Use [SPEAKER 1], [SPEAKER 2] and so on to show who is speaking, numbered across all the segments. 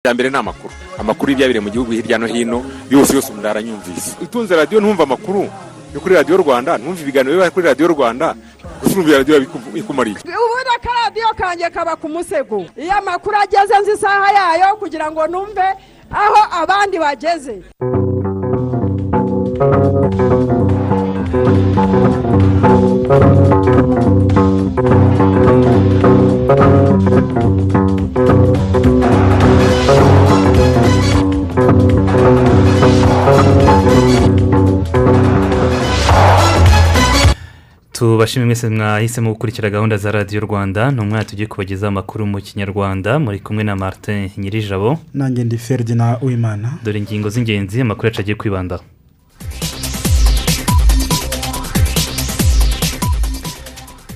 [SPEAKER 1] bya mbere ni amakuru amakuru y'ibyabereye mu gihugu hirya no hino yose yose umuntu aranyumvise utunze radiyo ntumve amakuru yo kuri radiyo rwanda ntumve ibiganiro biba kuri radiyo rwanda gusa urumva radiyo ikumariye
[SPEAKER 2] ubundi akaradiyo kanjye kaba ku musego iyo amakuru ageze nzi isaha yayo kugira ngo numve aho abandi bageze
[SPEAKER 3] tubashime mwese mwahisemo gukurikira gahunda za radiyo rwanda ni umwanya tugiye kubagezaho amakuru mu kinyarwanda muri kumwe na martin nyirijabo
[SPEAKER 4] nanjye ndi feridina wimana
[SPEAKER 3] dore ingingo z'ingenzi amakuru yacu agiye kwibandaho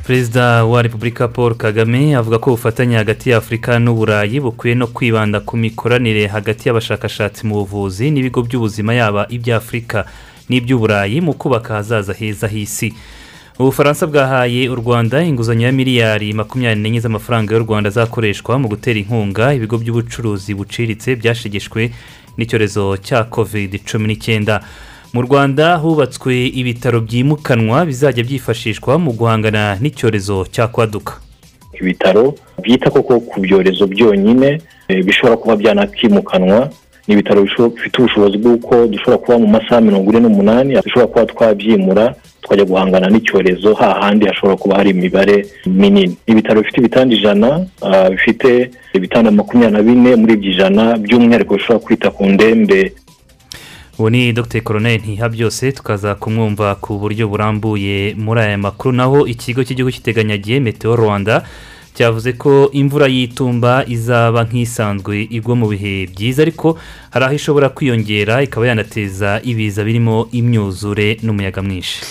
[SPEAKER 3] perezida wa repubulika paul kagame avuga ko ubufatanye hagati ya afurika n'uburayi bukwiye no kwibanda ku mikoranire hagati y'abashakashatsi mu buvuzi n'ibigo by'ubuzima yaba iby'afurika n'iby'uburayi mu kubaka ahazaza heza h'isi ubufaransa bwahaye u rwanda inguzanyo ya miliyari makumyabiri n'enye z'amafaranga y'u rwanda azakoreshwa mu gutera inkunga ibigo by'ubucuruzi buciriritse byashegeshwe n'icyorezo cya kovide cumi n'icyenda mu rwanda hubatswe ibitaro byimukanwa bizajya byifashishwa mu guhangana n'icyorezo cya kwaduka
[SPEAKER 5] ibitaro byita koko ku byorezo byonyine bishobora kuba byanakimukanwa ni ibitaro bifite ubushobozi bw'uko dushobora kuba mu masaha mirongo ine n'umunani dushobora kuba twabyimura twajya guhangana n'icyorezo hahandi hashobora kuba hari imibare minini ibitaro bifite ibitanda ijana bifite ibitanda makumyabiri na bine muri ibyo ijana by'umwihariko bishobora kwita ku ndembe
[SPEAKER 3] ubu ni dr koronel ntihabyose tukaza kumwumva ku buryo burambuye muri aya makuru naho ikigo cy'igihugu giteganyagiye metewo rwanda cyavuze ko imvura y'itumba izaba nk'isanzwe igwa mu bihe byiza ariko hari aho ishobora kwiyongera ikaba yanateza ibiza birimo imyuzure n'umuyaga mwinshi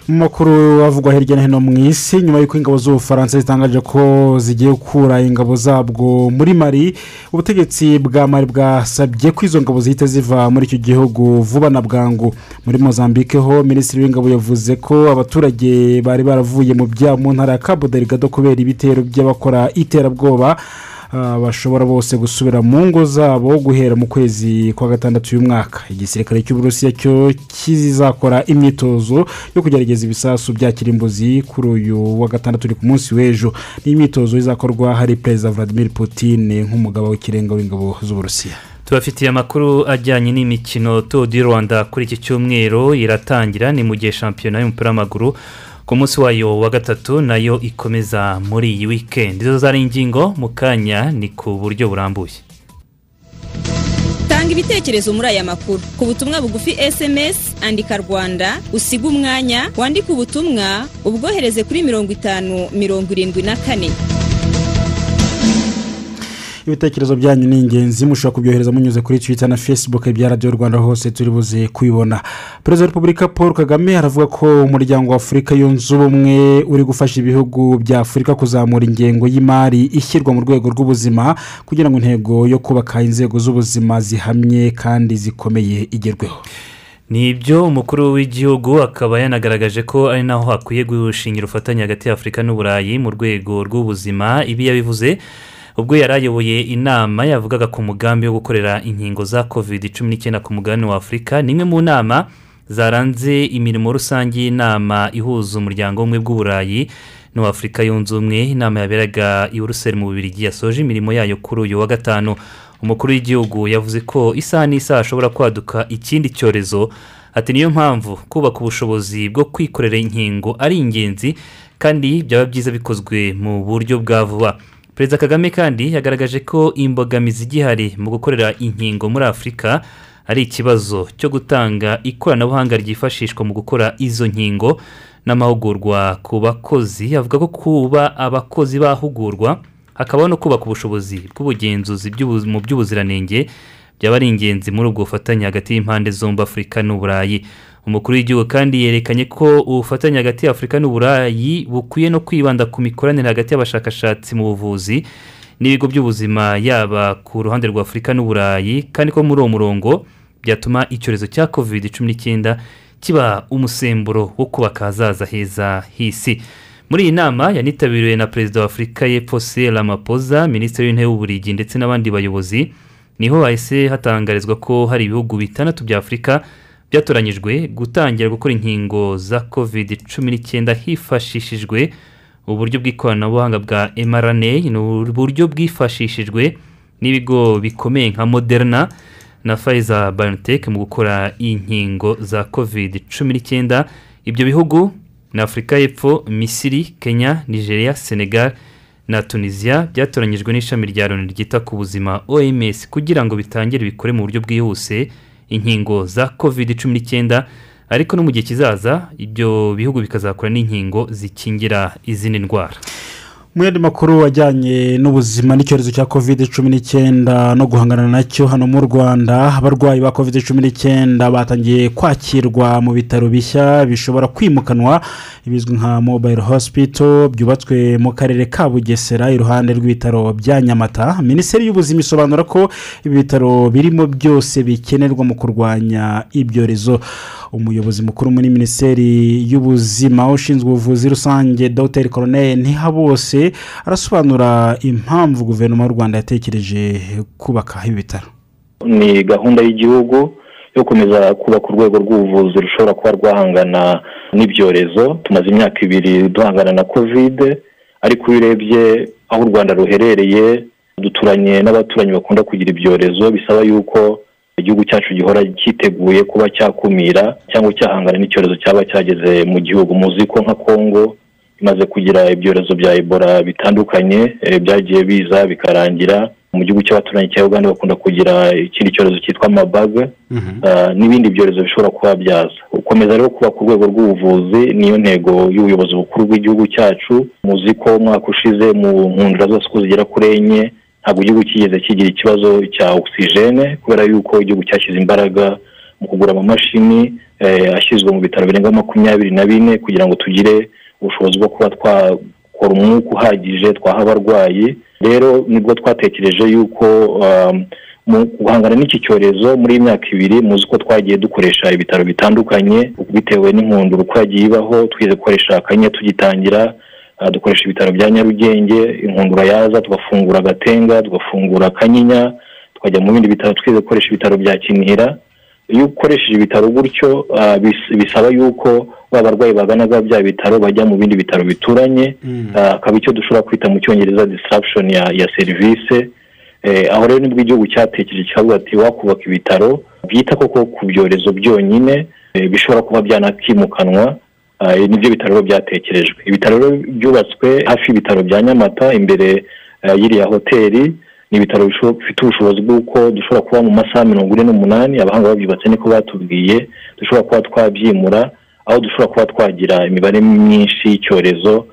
[SPEAKER 4] mu makuru avugwa hirya no hino mu isi nyuma y'uko ingabo z'ubufaransa zitangaje ko zigiye gukura ingabo zabwo muri mari ubutegetsi bwa mari bwasabye ko izo ngabo zihita ziva muri icyo gihugu vuba na bwangu muri mozambique ho minisitiri w'ingabo yavuze ko abaturage bari baravuye mu byabo mu ntara ya kabuderigado kubera ibitero by'abakora iterabwoba bashobora bose gusubira mu ngo zabo guhera mu kwezi kwa gatandatu uyu mwaka igisirikare cy'uburusiya cyo kizakora imyitozo yo kugerageza ibisasu bya kirimbuzi kuri uyu wa gatandatu uri ku munsi w'ejo ni imyitozo izakorwa hari perezida vladimir Putin nk'umugabo w'ikirenga w'ingabo z'uburusiya
[SPEAKER 3] tubafitiye amakuru ajyanye n'imikino di rwanda kuri iki cyumweru iratangira ni mu gihe shampiyona y'umupira w'amaguru ku munsi wayo wa gatatu nayo ikomeza muri iyi wikendi izo zari ingingo mu kanya ni ku buryo burambuye
[SPEAKER 6] tanga ibitekerezo muri aya makuru ku butumwa bugufi esemesi andika rwanda usiga umwanya wandike ubutumwa ubwohereze kuri mirongo itanu mirongo irindwi na kane
[SPEAKER 4] ibitekerezo byanyu ni ingenzi mushobora kubyohereza munyuze kuri twita na fesibuke bya radiyo rwanda hose turi buze kubibona perezida wa repubulika paul kagame aravuga ko umuryango wa afurika yunze ubumwe uri gufasha ibihugu bya afurika kuzamura ingengo y'imari ishyirwa mu rwego rw'ubuzima kugira ngo intego yo kubaka inzego z'ubuzima zihamye kandi zikomeye igerweho
[SPEAKER 3] ni ibyo umukuru w'igihugu akaba yanagaragaje ko ari naho hakwiye gushingira ubufatanye hagati ya afurika n'uburayi mu rwego rw'ubuzima ibi yabivuze ubwo yari ayoboye inama yavugaga ku mugambi wo gukorera inkingo za covid cumi n'icyenda ku mugabane wa afurika ni imwe mu nama zaranze imirimo rusange y'inama ihuza umuryango w'ubumwe bw'uburayi n'uw'afurika yunze ubumwe inama yaberaga i buruseli mu bubiri yasoje imirimo yayo kuri uyu wa gatanu umukuru w'igihugu yavuze ko isaha n'isaha ashobora kwaduka ikindi cyorezo ati niyo mpamvu kubaka ubushobozi bwo kwikorera inkingo ari ingenzi kandi byaba byiza bikozwe mu buryo bwa vuba perezida kagame kandi yagaragaje ko imbogamizi igihari mu gukorera inkingo muri afurika ari ikibazo cyo gutanga ikoranabuhanga ryifashishwa mu gukora izo nkingo n'amahugurwa ku bakozi avuga ko kuba abakozi bahugurwa hakabaho no kubaka ubushobozi bw'ubugenzuzi mu by'ubuziranenge byaba ari ingenzi muri ubwo bufatanye hagati y'impande zombi afurika n'uburayi umukuru w'igihugu kandi yerekanye ko ubufatanye hagati ya afurika n'uburayi bukwiye no kwibanda ku mikoranire hagati y'abashakashatsi mu buvuzi n'ibigo by'ubuzima yaba ku ruhande rwa afurika n'uburayi kandi ko muri uwo murongo byatuma icyorezo cya covid cumi n'icyenda kiba umusemburo wo kubaka ahazaza heza h'isi muri iyi nama yanitabiriwe na perezida wa afurika y'epfo sera mapoza minisitiri w'intebe w'uburigi ndetse n'abandi bayobozi niho hahise hatangarizwa ko hari ibihugu bitandatu bya afurika byatoranyijwe gutangira gukora inkingo za covid cumi n'icyenda hifashishijwe uburyo bw'ikoranabuhanga bwa mrna ni uburyo bwifashishijwe n'ibigo bikomeye nka moderna na Pfizer biotech mu gukora inkingo za covid cumi n'icyenda ibyo bihugu ni afurika y'epfo misiri kenya nigeria senegal na tunisiya byatoranyijwe n'ishami rya loni ryita ku buzima oms kugira ngo bitangire bikore mu buryo bwihuse inkingo za covid cumi n'icyenda ariko no mu gihe kizaza ibyo bihugu bikazakora n'inkingo zikingira izindi ndwara
[SPEAKER 4] mu yandi makuru ajyanye n'ubuzima n'icyorezo cya covid cumi n'icyenda no guhangana nacyo hano mu rwanda abarwayi ba covid cumi n'icyenda batangiye kwakirwa mu bitaro bishya bishobora kwimukanwa bizwi nka mobile hospital byubatswe mu karere ka bugesera iruhande rw'ibitaro bya nyamata minisiteri y'ubuzima isobanura ko ibi bitaro birimo byose bikenerwa mu kurwanya ibyorezo umuyobozi mukuru muri minisiteri y'ubuzima ushinzwe ubuvuzi rusange dogiteri koroneye ntihabose arasobanura impamvu guverinoma y'u rwanda yatekereje kubaka ibi bitaro
[SPEAKER 5] ni gahunda y'igihugu yo gukomeza kubaka urwego rw'ubuvuzi rushobora kuba rwahangana n'ibyorezo tumaze imyaka ibiri duhangana na kovide ariko iyo urebye aho u rwanda ruherereye duturanye n'abaturanyi bakunda kugira ibyorezo bisaba yuko igihugu cyacu gihora cyiteguye kuba cyakumira cyangwa cyahangana n'icyorezo cyaba cyageze mu gihugu muzi ko nka kongo imaze kugira ibyorezo bya ebola bitandukanye byagiye biza bikarangira mu gihugu cy'abaturanyi cya uganda bakunda kugira ikindi cyorezo cyitwa mabaga n'ibindi byorezo bishobora kuba byaza gukomeza rero kubaka urwego rw'ubuvuzi niyo ntego y'ubuyobozi bukuru bw'igihugu cyacu muzi ko umwaka ushize mu nkundura zose uko zigera kuri enye ntabwo igihugu kigeze kigira ikibazo cya ogisijene kubera yuko igihugu cyashyize imbaraga mu kugura amamashini ashyizwe mu bitaro birenga makumyabiri na bine kugira ngo tugire ubushobozi bwo kuba twakora umwuka uhagije twaha abarwayi rero nibwo twatekereje yuko mu guhangana n'iki cyorezo muri iyi myaka ibiri muzi ko twagiye dukoresha ibitaro bitandukanye bitewe n'inkundura uko yagiye ibaho twize gukoresha akanya tugitangira dukoresha ibitaro bya nyarugenge inkundura yaza tugafungura agatenga tugafungura akanyinya tukajya mu bindi bitaro twize gukoresha ibitaro bya kinihira iyo ukoresheje ibitaro gutyo bisaba yuko ba barwayi baganaga bya bitaro bajya mu bindi bitaro bituranye akaba icyo dushobora kwita mu cyongereza disirapshon ya serivisi aho rero nibwo igihugu cyatekereje kikavuga ati wakubaka ibitaro byita koko ku byorezo byonyine bishobora kuba byanakimukanwa nibyo bitaro byatekerejwe ibitaro byubatswe hafi y'ibitaro bya nyamata imbere y'iriya hoteli ni ibitaro bifite ubushobozi bw'uko dushobora kuba mu masaha mirongo ine n'umunani abahanga babyubatse niko batubwiye dushobora kuba twabyimura aho dushobora kuba twagira imibare myinshi y'icyorezo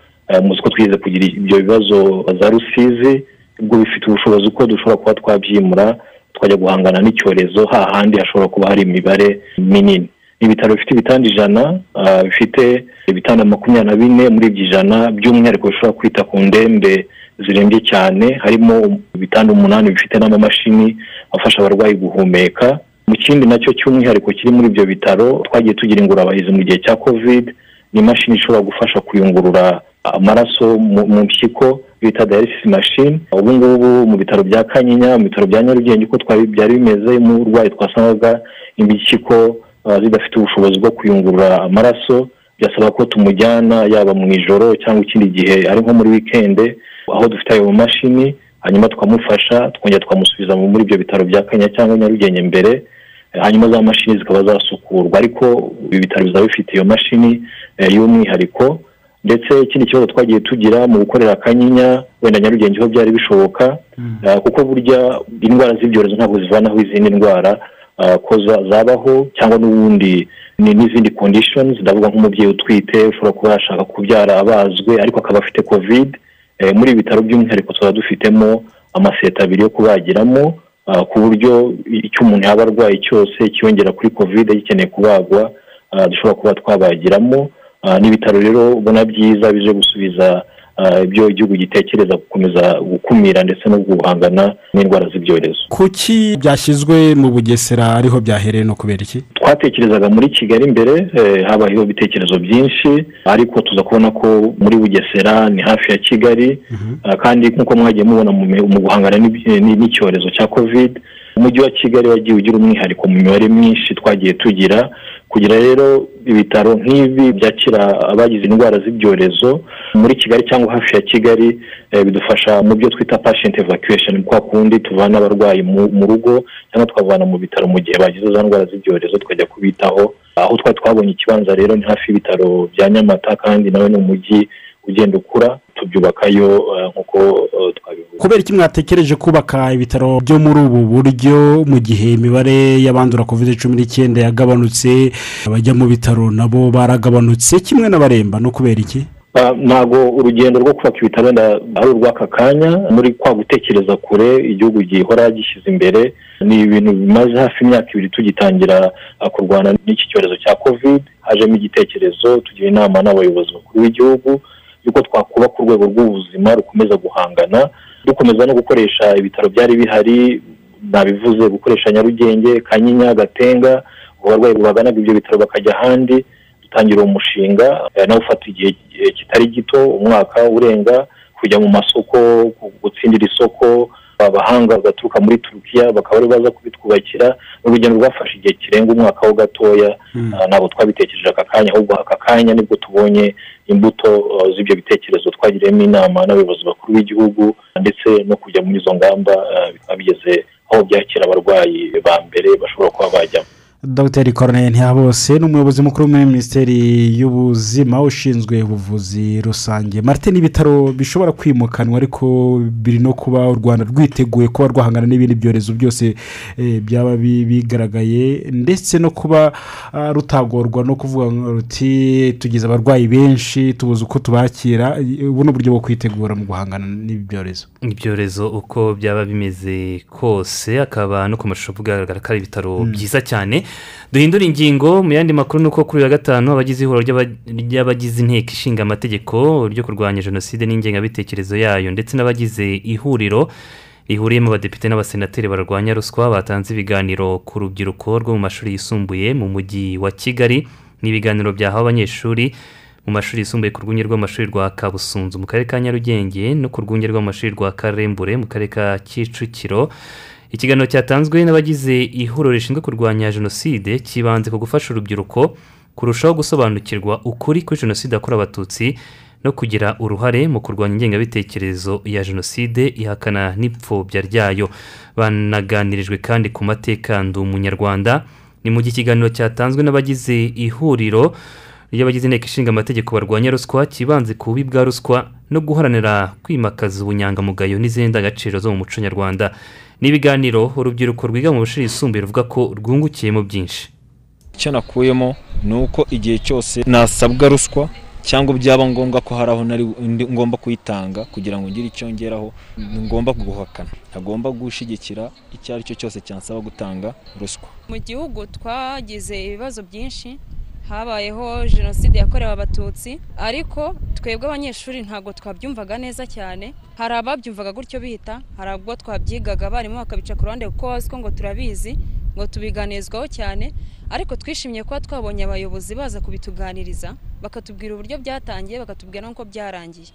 [SPEAKER 5] muzi ko twize kugira ibyo bibazo za rusizi ubwo bifite ubushobozi ko dushobora kuba twabyimura twajya guhangana n'icyorezo hahandi hashobora kuba hari imibare minini ibitaro bifite ibitanda ijana bifite ibitanda makumyabiri na bine muri ibyo ijana by'umwihariko bishobora kwita ku ndembe zirembye cyane harimo ibitanda umunani bifite n'amamashini afasha abarwayi guhumeka mu kindi nacyo cy'umwihariko kiri muri ibyo bitaro twagiye tugira ingurabahizi mu gihe cya covid ni imashini ishobora gufasha kuyungurura amaraso mu mpyiko bita dayalisisi mashini ubu ngubu mu bitaro bya kanyinya mu bitaro bya nyarugenge uko byari bimeze umurwayi twasangaga impyiko zidafite ubushobozi bwo kuyungurura amaraso byasaba ko tumujyana yaba mu ijoro cyangwa ikindi gihe ari nko muri wikende aho dufite ayo mashini hanyuma tukamufasha twongera twamusubiza muri ibyo bitaro bya kanya cyangwa nyarugenge mbere hanyuma za mashini zikaba zasukurwa ariko ibi bitaro bizaba bifite iyo mashini y'umwihariko ndetse ikindi kibazo twagiye tugira mu gukorera akanyinya wenda nyarugenge ho byari bishoboka kuko burya indwara z'ibyorezo ntabwo zivanaho izindi ndwara ko zabaho cyangwa n'ubundi n'izindi kondishoni ndavuga nk'umubyeyi utwite ushobora kuba yashaka kubyara abazwe ariko akaba afite kovide muri ibi bitaro by'umwihariko tuba dufitemo amaseta abiri yo kubagiramo ku buryo icyo umuntu yaba arwaye cyose cyiyongera kuri kovide gikeneye kubagwa dushobora kuba twabagiramo n'ibitaro rero ubona byiza bije gusubiza ibyo igihugu gitekereza gukomeza gukumira ndetse no guhangana n'indwara z'ibyorezo
[SPEAKER 4] kuki byashyizwe mu bugesera ariho byahereye no kubera iki
[SPEAKER 5] twatekerezaga muri kigali imbere habayeho ibitekerezo byinshi ariko tuza kubona ko muri bugesera ni hafi ya kigali kandi nk'uko mwagiye mubona mu guhangana n'icyorezo cya kovide umujyi wa kigali wagiye ugira umwihariko mu mibare myinshi twagiye tugira kugira rero ibitaro nk'ibi byakira abagize indwara z'ibyorezo muri kigali cyangwa hafi ya kigali eh, bidufasha mu byo twita patient evacuation kwa kundi tuvana abarwayi mu mu rugo cyangwa twabavana mu bitaro mu gihe bagize za ndwara z'ibyorezo tukajya kubitaho aho twari twabonye ikibanza rero ni hafi y'ibitaro bya nyamata kandi nawe ni umujyi ugenda ukura tubyubakayo eh, nk'uko eh, twabivuze
[SPEAKER 4] kubera iki mwatekereje kubaka ibitaro byo muri ubu buryo mu gihe imibare y'abandura kovide cumi n'icyenda yagabanutse abajya mu bitaro nabo baragabanutse kimwe n'abaremba no kubera iki
[SPEAKER 5] Ah, ntago urugendo rwo kubaka ibitaro wenda ari urw'aka kanya muri kwa gutekereza kure igihugu gihora gishyize imbere ni ibintu bimaze hafi imyaka ibiri tugitangira ah, kurwana n'iki cyorezo cya covid hajemo igitekerezo tugira inama n'abayobozi bakuru b'igihugu yuko twakubaka urwego rw'ubuzima rukomeza guhangana dukomeza no gukoresha ibitaro byari bihari nabivuze gukoresha nyarugenge kanyinya gatenga abarwayi baganaga ibyo bitaro bakajya ahandi dutangira uwo mushinga eh, nawe ufata igihe eh, kitari gito umwaka urenga kujya mu masoko gu- gutsindira isoko abahanga bagaturuka muri turukiya bakaba ari baza kubitwubakira ni urugendo rwafashe igihe kirenga umwaka ho gatoya Ah, ntabwo twabitekereje aka kanya ahubwo aka kanya nibwo tubonye imbuto ah, z'ibyo bitekerezo twagiriyemo inama n'abayobozi bakuru b'igihugu ndetse no kujya muri izo ngamba ah, bikaba bigeze aho byakira abarwayi ba mbere bashobora kuba bajyamo
[SPEAKER 4] dr corneille ntihabose ni umuyobozi mukuru muri minisiteri y'ubuzima ushinzwe ubuvuzi rusange marite ni ibitaro bishobora kwimukanwa ariko biri no kuba u rwanda rwiteguye kuba rwahangana n'ibindi byorezo byose eh, byaba bi- bigaragaye ndetse no kuba ah, rutagorwa no kuvuga ngo ruti tugize abarwayi benshi tubuze uko tubakira Eh, ubu ni uburyo bwo kwitegura mu guhangana n'ibi byorezo
[SPEAKER 3] ibyorezo uko byaba bimeze kose akaba no ku mashusho bugaragara ko ari ibitaro byiza cyane duhindura ingingo mu yandi makuru ni uko kuri uyu wa gatanu abagize ihuriro ry'aba- ry'abagize inteko ishinga amategeko ryo kurwanya jenoside n'ingengabitekerezo yayo ndetse n'abagize ihuriro rihuriyemo abadepite n'abasenateri barwanya ruswa batanze ibiganiro ku rubyiruko rwo mu mashuri yisumbuye mu mujyi wa kigali n'ibiganiro byahawe abanyeshuri mu mashuri yisumbuye ku rwunge rw'amashuri rwa kabusunzu mu karere ka nyarugenge no ku rwunge rw'amashuri rwa karembure mu karere ka kicukiro ikiganiro cyatanzwe n'abagize ihuriro rishinzwe kurwanya jenoside cyibanze ku gufasha urubyiruko kurushaho gusobanukirwa ukuri kuri jenoside yakorewe abatutsi no kugira uruhare mu kurwanya ingengabitekerezo ya jenoside ihakana n'ipfobya ryayo banaganirijwe kandi ku mateka ndi umunyarwanda ni mu gihe ikiganiro cyatanzwe n'abagize ihuriro iyo abagize inteko ishinga amategeko barwanya ruswa kibanze ku bubi bwa ruswa no guharanira kwimakaza ubunyangamugayo n'izindi ndangagaciro zo mu muco nyarwanda n'ibiganiro urubyiruko rwiga mu mashuri yisumbuye ruvuga ko rwungukiyemo byinshi
[SPEAKER 7] icyo nakuyemo ni uko igihe cyose nasabwa ruswa cyangwa byaba ngombwa ko hari aho nari ndi- ngomba kuyitanga kugira ngo ngire icyo ngeraho ni ngombwa guhakana ntagomba gushyigikira icyo ari cyo cyose cyansaba gutanga ruswa
[SPEAKER 8] mu gihugu twagize ibibazo byinshi habayeho jenoside yakorewe abatutsi ariko twebwe abanyeshuri ntabwo twabyumvaga neza cyane hari ababyumvaga gutyo bihita hari ubwo twabyigaga abarimu bakabica ku ruhande kuko bazi ko ngo turabizi ngo tubiganizwaho cyane ariko twishimiye kuba twabonye abayobozi baza kubituganiriza bakatubwira uburyo byatangiye bakatubwira n'uko byarangiye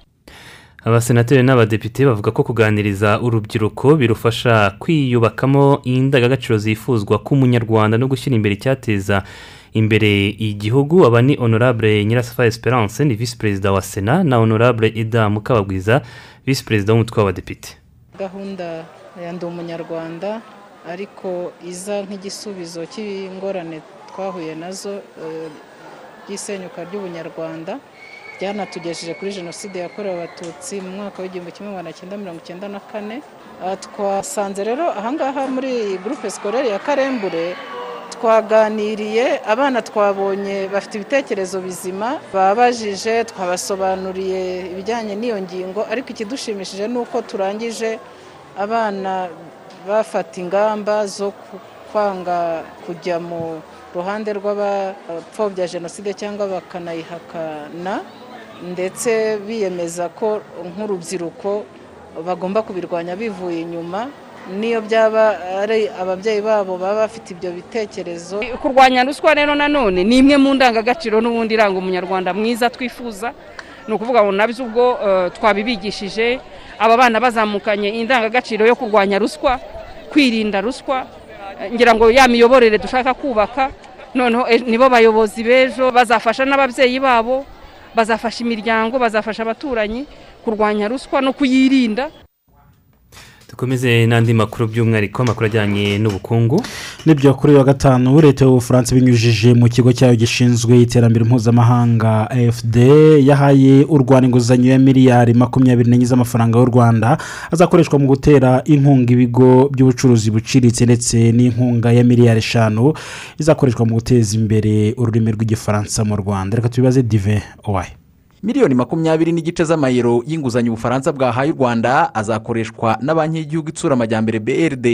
[SPEAKER 3] abasenateri n'abadepite bavuga ko kuganiriza urubyiruko birufasha kwiyubakamo indangagaciro zifuzwa k'umunyarwanda no gushyira imbere icyateza imbere igihugu aba ni honorable nyirasafari esperance ni visi perezida wa sena na honorable eda mukabagwiza visi perezida w'umutwe w'abadepite
[SPEAKER 9] gahunda ya ndi umunyarwanda ariko iza nk'igisubizo cy'ingorane twahuye nazo eh, ry'isenyuka ry'ubunyarwanda ryanatugejeje kuri jenoside yakorewe abatutsi mu mwaka w'igihumbi kimwe magana cyenda mirongo icyenda na kane Ah, twasanze rero ahangaha muri gurupe sikorere ya karembure twaganiriye abana twabonye bafite ibitekerezo bizima babajije twabasobanuriye ibijyanye n'iyo ngingo ariko ikidushimishije ni uko turangije abana bafata ingamba zo ku- kwanga kujya mu ruhande rw'abapfobya jenoside cyangwa bakanayihakana ndetse biyemeza ko nk'urubyiruko bagomba kubirwanya bivuye inyuma n'iyo byaba ari ababyeyi babo baba bafite ibyo bitekerezo
[SPEAKER 10] kurwanya ruswa rero nanone ni imwe mu ndangagaciro n'ubundi iranga umunyarwanda mwiza twifuza ni ukuvuga ngo nabyo ubwo eh, twabibigishije aba bana bazamukanye indangagaciro yo kurwanya ruswa kwirinda ruswa eh, ngira ngo ya miyoborere dushaka kubaka noneho eh, nibo bayobozi b'ejo bazafasha n'ababyeyi babo bazafasha imiryango bazafasha abaturanyi kurwanya ruswa no kuyirinda
[SPEAKER 3] dukomeze n'andi makuru by'umwihariko amakuru ajyanye n'ubukungu
[SPEAKER 4] nibyo kuri uyu wa gatanu leta y'ubufaransa ibinyujije mu kigo cyayo gishinzwe iterambere mpuzamahanga afd yahaye u rwanda inguzanyo ya miliyari makumyabiri n'enye z'amafaranga y'u rwanda azakoreshwa mu gutera inkunga ibigo by'ubucuruzi buciriritse ndetse n'inkunga ya miliyari eshanu izakoreshwa mu guteza imbere ururimi rw'igifaransa mu rwanda reka tubibaze dive owaye
[SPEAKER 11] miliyoni makumyabiri n'igice z'amayero y'inguzanyo ubufaransa bwahaye u rwanda azakoreshwa na banki y'igihugu itsura amajyambere brd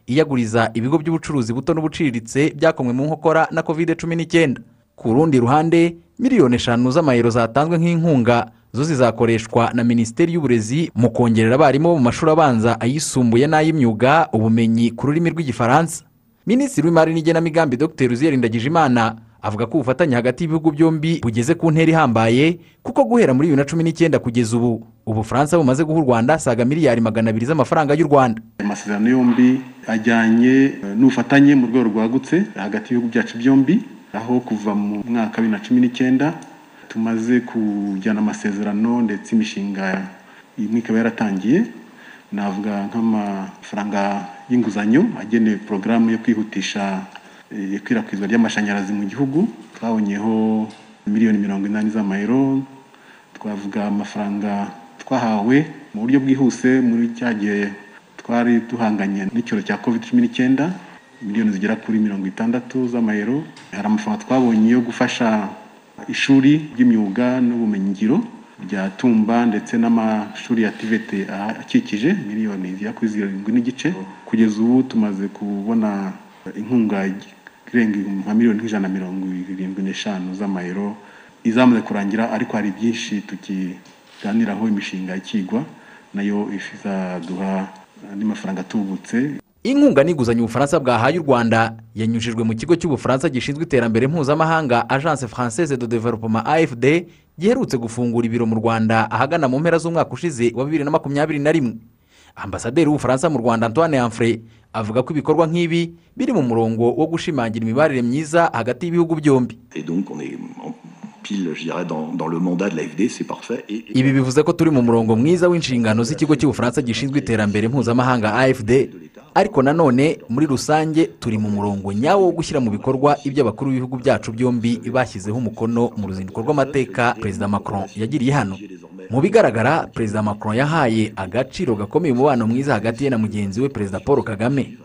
[SPEAKER 11] iyaguriza ibigo by'ubucuruzi buto n'ubuciriritse byakomwe mu nkokora na kovide cumi n'icyenda ku rundi ruhande miliyoni eshanu z'amayero zatanzwe nk'inkunga zo zizakoreshwa na minisiteri y'uburezi mu kongerera abarimu bo mu mashuri abanza ayisumbuye n'ay'imyuga ubumenyi ku rurimi rw'igifaransa minisitiri w'imari n'igenamigambi dr uziyeri ndagijimana avuga ko ubufatanye hagati y'ibihugu byombi bugeze ku ntera ihambaye kuko guhera muri bibiri na cumi n'icyenda kugeza ubu ubufaransa bumaze guha u rwanda saga miliyari magana abiri z'amafaranga y'u rwanda
[SPEAKER 12] amasezerano yombi ajyanye eh, n'ubufatanye mu rwego rwagutse hagati y'ibihugu byacu byombi aho kuva mu mwaka wa bibiri na cumi n'icyenda tumaze kujyana amasezerano ndetse imishinga imwe ikaba yaratangiye navuga nk'amafaranga y'inguzanyo agenewe porogaramu yo kwihutisha ikwirakwizwa ry'amashanyarazi mu gihugu twabonyeho miliyoni mirongo inani z'amayero twavuga amafaranga twahawe mu buryo bwihuse muri cya gihe twari duhanganye n'icyorezo cya covid cumi n'icyenda miliyoni zigera kuri mirongo itandatu z'amayero hari amafaranga twabonye yo gufasha ishuri ry'imyuga n'ubumenyingiro rya tumba ndetse n'amashuri ya tivete akikije miliyoni zigera kuri zirindwi n'igice kugeza ubu tumaze kubona inkunga irenga nka miliyoni nk'ijana na mirongo irindwi n'eshanu z'amayero izamaze kurangira ariko hari byinshi tukiganiraho imishinga ikigwa nayo izaduha andi mafaranga atubutse
[SPEAKER 11] inkunga n'inguzanyo ubufaransa bwahaye u rwanda yanyujijwe mu kigo cy'ubufaransa gishinzwe iterambere mpuzamahanga agence française de developement afd giherutse gufungura ibiro mu rwanda ahagana mu mpera z'umwaka ushize wa bibiri na makumyabiri na rimwe ambasaderi w'ubufaransa mu rwanda antoine yamfure avuga ko ibikorwa nk'ibi biri mu murongo wo gushimangira imibanire myiza hagati y'ibihugu byombi ibi bivuze ko turi mu murongo mwiza w'inshingano z'ikigo cy'ubufaransa gishinzwe iterambere mpuzamahanga afd ariko nanone muri rusange turi mu murongo nyawo wo gushyira mu bikorwa ibyo abakuru b'ibihugu byacu byombi bashyizeho umukono mu ruzinduko rw'amateka perezida macron yagiriye hano mu bigaragara perezida macron yahaye agaciro gakomeye umubano mwiza hagati ye na mugenzi we perezida paul kagame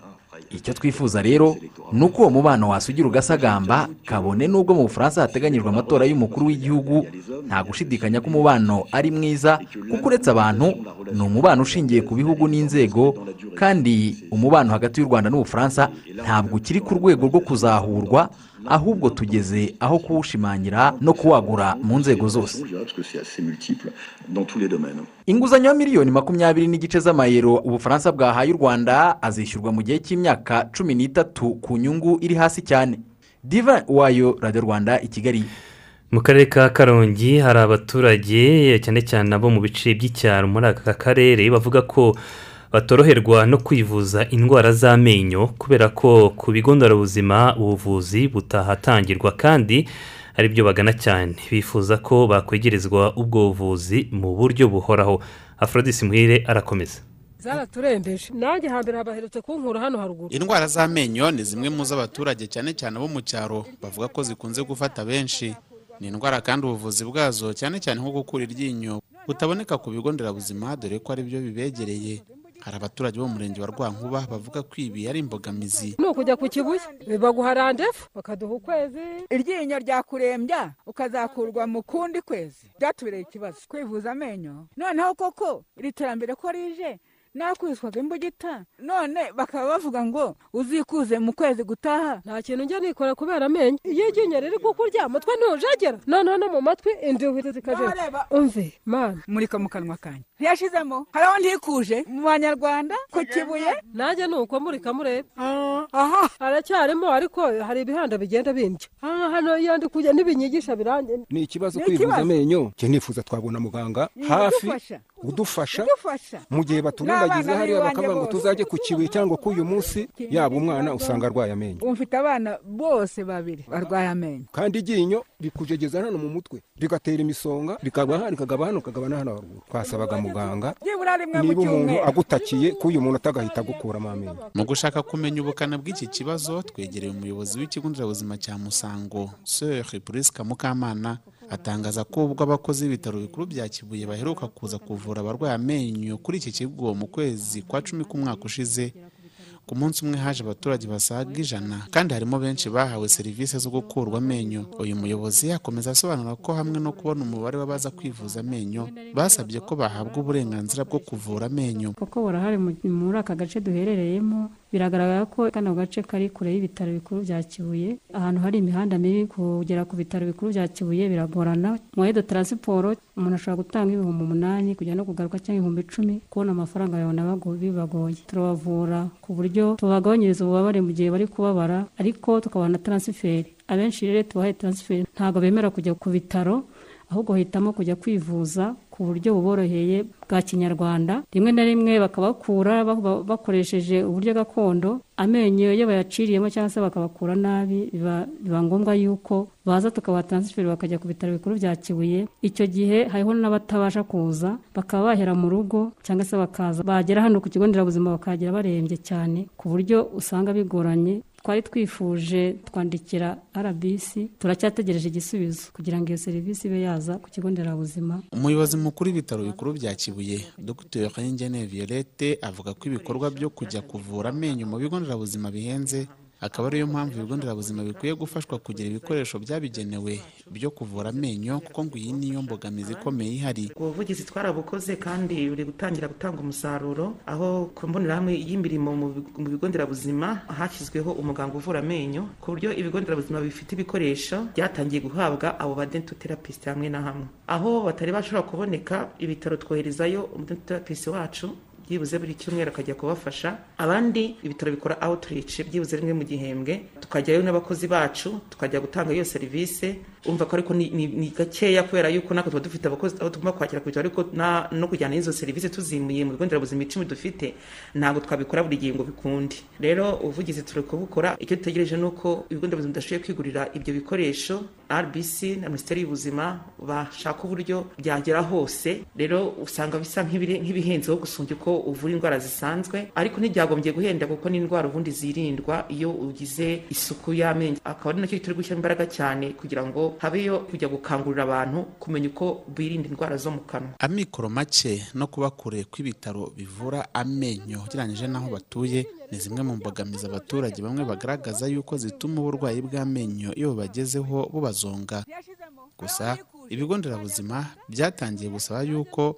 [SPEAKER 11] icyo twifuza rero ni uko uwo mubano wasugira ugasagamba kabone n'ubwo mu bufaransa hateganyijwe amatora y'umukuru w'igihugu nta gushidikanya ko umubano ari mwiza kuko uretse abantu ni umubano ushingiye ku bihugu n'inzego kandi umubano hagati y'u rwanda n'ubufaransa ntabwo ukiri ku rwego rwo kuzahurwa ahubwo tugeze aho kuwushimangira no kuwagura mu nzego zose inguzanyo ya miliyoni makumyabiri n'igice z'amayero ubufaransa bwahaye u rwanda azishyurwa mu gihe cy'imyaka cumi n'itatu ku nyungu iri hasi cyane diva wayo radiyo rwanda i kigali
[SPEAKER 3] mu karere ka karongi hari abaturage cyane cyane abo mu bice by'icyaro muri aka karere bavuga ko batoroherwa no kwivuza indwara z'amenyo kubera ko ku bigo nderabuzima ubuvuzi butahatangirwa kandi ari byo bagana cyane bifuza ko bakwegerezwa ubwo buvuzi mu buryo buhoraho aforodisi muhire arakomeza
[SPEAKER 13] zaraturembeje nanjye hambere habaherutse kunkura hano haruguru
[SPEAKER 14] indwara z'amenyo ni zimwe mu z'abaturage cyane cyane abo mu cyaro bavuga ko zikunze gufata benshi ni indwara kandi ubuvuzi bwazo cyane cyane nko gukura iryinyo butaboneka ku bigo nderabuzima dore ko ari byo bibegereye hari abaturage bo mu murenge wa rwankuba bavuga ko ibi ari imbogamizi
[SPEAKER 13] ni ukujya ku kibuye baguha randevu bakaduha ukwezi
[SPEAKER 15] iryinyo ryakurembya ukazakurwa mu kundi kwezi byatubereye ikibazo kwivuza amenyo noneho koko iri terambere ko rije nakwiswaga imbugita none bakaba bavuga ngo uzikuze mu kwezi gutaha
[SPEAKER 13] nta kintu njya nikora kubera amenyo iyo iryinyo riri kukurya mutwe ntujagera noneho no mu matwi inzu ihita ikajera umve mwana
[SPEAKER 15] murika mu kanwa kanjye ntiyashizemo hariho ntikuje mu banyarwanda ku kibuye
[SPEAKER 13] nanjye ni uko murika murebe aha haracyarimo ariko hari ibihanda bigenda bindya aha hano iyo ndi kujya n'ibinyigisha birangiye
[SPEAKER 16] ni ikibazo kwivuza amenyo cye nifuza twabona muganga hafi udufasha
[SPEAKER 15] udufasha
[SPEAKER 16] mu gihe baturindagiza
[SPEAKER 15] N'abana
[SPEAKER 16] hariya
[SPEAKER 15] b'iwanjye
[SPEAKER 16] bakavuga ngo
[SPEAKER 15] bose.
[SPEAKER 16] tuzajye ku kibuye cyangwa ku uyu munsi yaba umwana usanga arwaye amenyo
[SPEAKER 15] ubu mfite abana bose babiri barwaye amenyo
[SPEAKER 16] kandi iryinyo rikujegeza hano mu mutwe rigatera imisonga rikagwa hano rikagaba hano rikagaba na hano haruguru twasabaga muganga
[SPEAKER 15] byibura rimwe mu
[SPEAKER 16] niba umuntu
[SPEAKER 15] cyumweru
[SPEAKER 16] agutakiye ko uyu muntu atagahita agukuramo amenyo
[SPEAKER 14] mu gushaka kumenya ubukana bw'iki kibazo twegereye umuyobozi w'ikigo nderabuzima cya musango sir prisca mukamana atangaza ko ubwo abakozi b'ibitaro bikuru bya kibuye baheruka kuza kuvura abarwaye amenyo kuri iki kigo mu kwezi kwa cumi k'umwaka ushize ku munsi umwe haje abaturage basaga ijana kandi harimo benshi bahawe serivisi zo gukurwa amenyo uyu muyobozi akomeza asobanura ko hamwe no kubona umubare w'abaza kwivuza amenyo basabye ko bahabwa uburenganzira bwo kuvura amenyo
[SPEAKER 17] kuko burahari mu- muri aka gace duherereyemo biragaragara ko kano gace kari kure y'ibitaro bikuru bya kibuye ahantu hari imihanda mibi kugera ku bitaro bikuru bya kibuye biragorana mu edo taransiporo umuntu ashobora gutanga ibihumbi umunani kujya no kugaruka cyangwa ibihumbi icumi kubona amafaranga babona bago- bibagoye turabavura ku buryo tubagabanyiriza ububabare mu gihe bari kubabara ariko tukabaha na taransiferi abenshi rero tubahaye taransiferi ntabwo bemera kujya ku bitaro ahubwo bahitamo kujya kwivuza ku buryo buboroheye bwa kinyarwanda rimwe na rimwe bakabakura ba- bakoresheje uburyo gakondo amenyo iyo bayaciriyemo cyangwa se bakabakura nabi biba biba ngombwa yuko baza tukabaha taransiferi bakajya ku bitaro bikuru bya kibuye icyo gihe hariho n'abatabasha kuza bakaba bahera mu rugo cyangwa se bakaza bagera hano ku kigo nderabuzima bakahagera barembye cyane ku buryo usanga bigoranye twari twifuje twandikira rbc turacyategereje igisubizo kugira ngo iyo serivisi ibe yaza ku kigo nderabuzima
[SPEAKER 14] umuyobozi mukuru w'ibitaro bikuru bya kibuye dr Nyingene violette avuga ko ibikorwa byo kujya kuvura amenyo mu bigo nderabuzima bihenze akaba ariyo mpamvu ibigo nderabuzima bikwiye gufashwa kugira ibikoresho byabigenewe byo kuvura amenyo kuko ngo iyi niyo mbogamizi ikomeye ihari
[SPEAKER 18] ubwo buvugizi twarabukoze kandi buri gutangira gutanga umusaruro aho ku mbonerahamwe y'imirimo mu bi- mu bigo nderabuzima hashyizweho umuganga uvura amenyo ku buryo ibigo nderabuzima bifite ibikoresho byatangiye guhabwa abo ba dentoterapisite hamwe na hamwe aho batari bashobora kuboneka ibitaro twoherezayo umudentoterapisite wacu byibuze buri cyumweru akajya kubafasha abandi ibitaro bikora outreach byibuze rimwe mu gihembwe tukajyayo n'abakozi bacu tukajya gutanga iyo serivisi umva ko ariko ni- ni ni gakeya kubera yuko natwe tuba dufite abakozi abo tugomba kwakira ku bitaro ariko na- no kujyana izo serivisi tuzimuye mu bigo nderabuzima icumi dufite ntabwo twabikora buri gihe ngo bikunde rero ubuvugizi turi kubukora icyo dutegereje ni uko ibigo nderabuzima bidashoboye kwigurira ibyo bikoresho rbc na minisiteri y'ubuzima bashaka uburyo byagera hose rero usanga bisa nk'ibiri- nk'ibihenzeho gusumbya uko uvura indwara zisanzwe ariko ntibyagombye guhenda kuko n'indwara ubundi zirindwa iyo ugize isuku y'amenyo akaba ari nacyo turi gushyiramo imbaraga cyane kugira ngo habeyo kujya gukangurira abantu kumenya uko birinda indwara zo mu kanwa
[SPEAKER 14] amikoro make no kuba kure kw'ibitaro bivura amenyo ugereranyije n'aho batuye ni zimwe mu mbogamizi abaturage bamwe bagaragaza yuko zituma uburwayi bw'amenyo iyo bubagezeho bubazonga gusa ibigo nderabuzima byatangiye gusaba yuko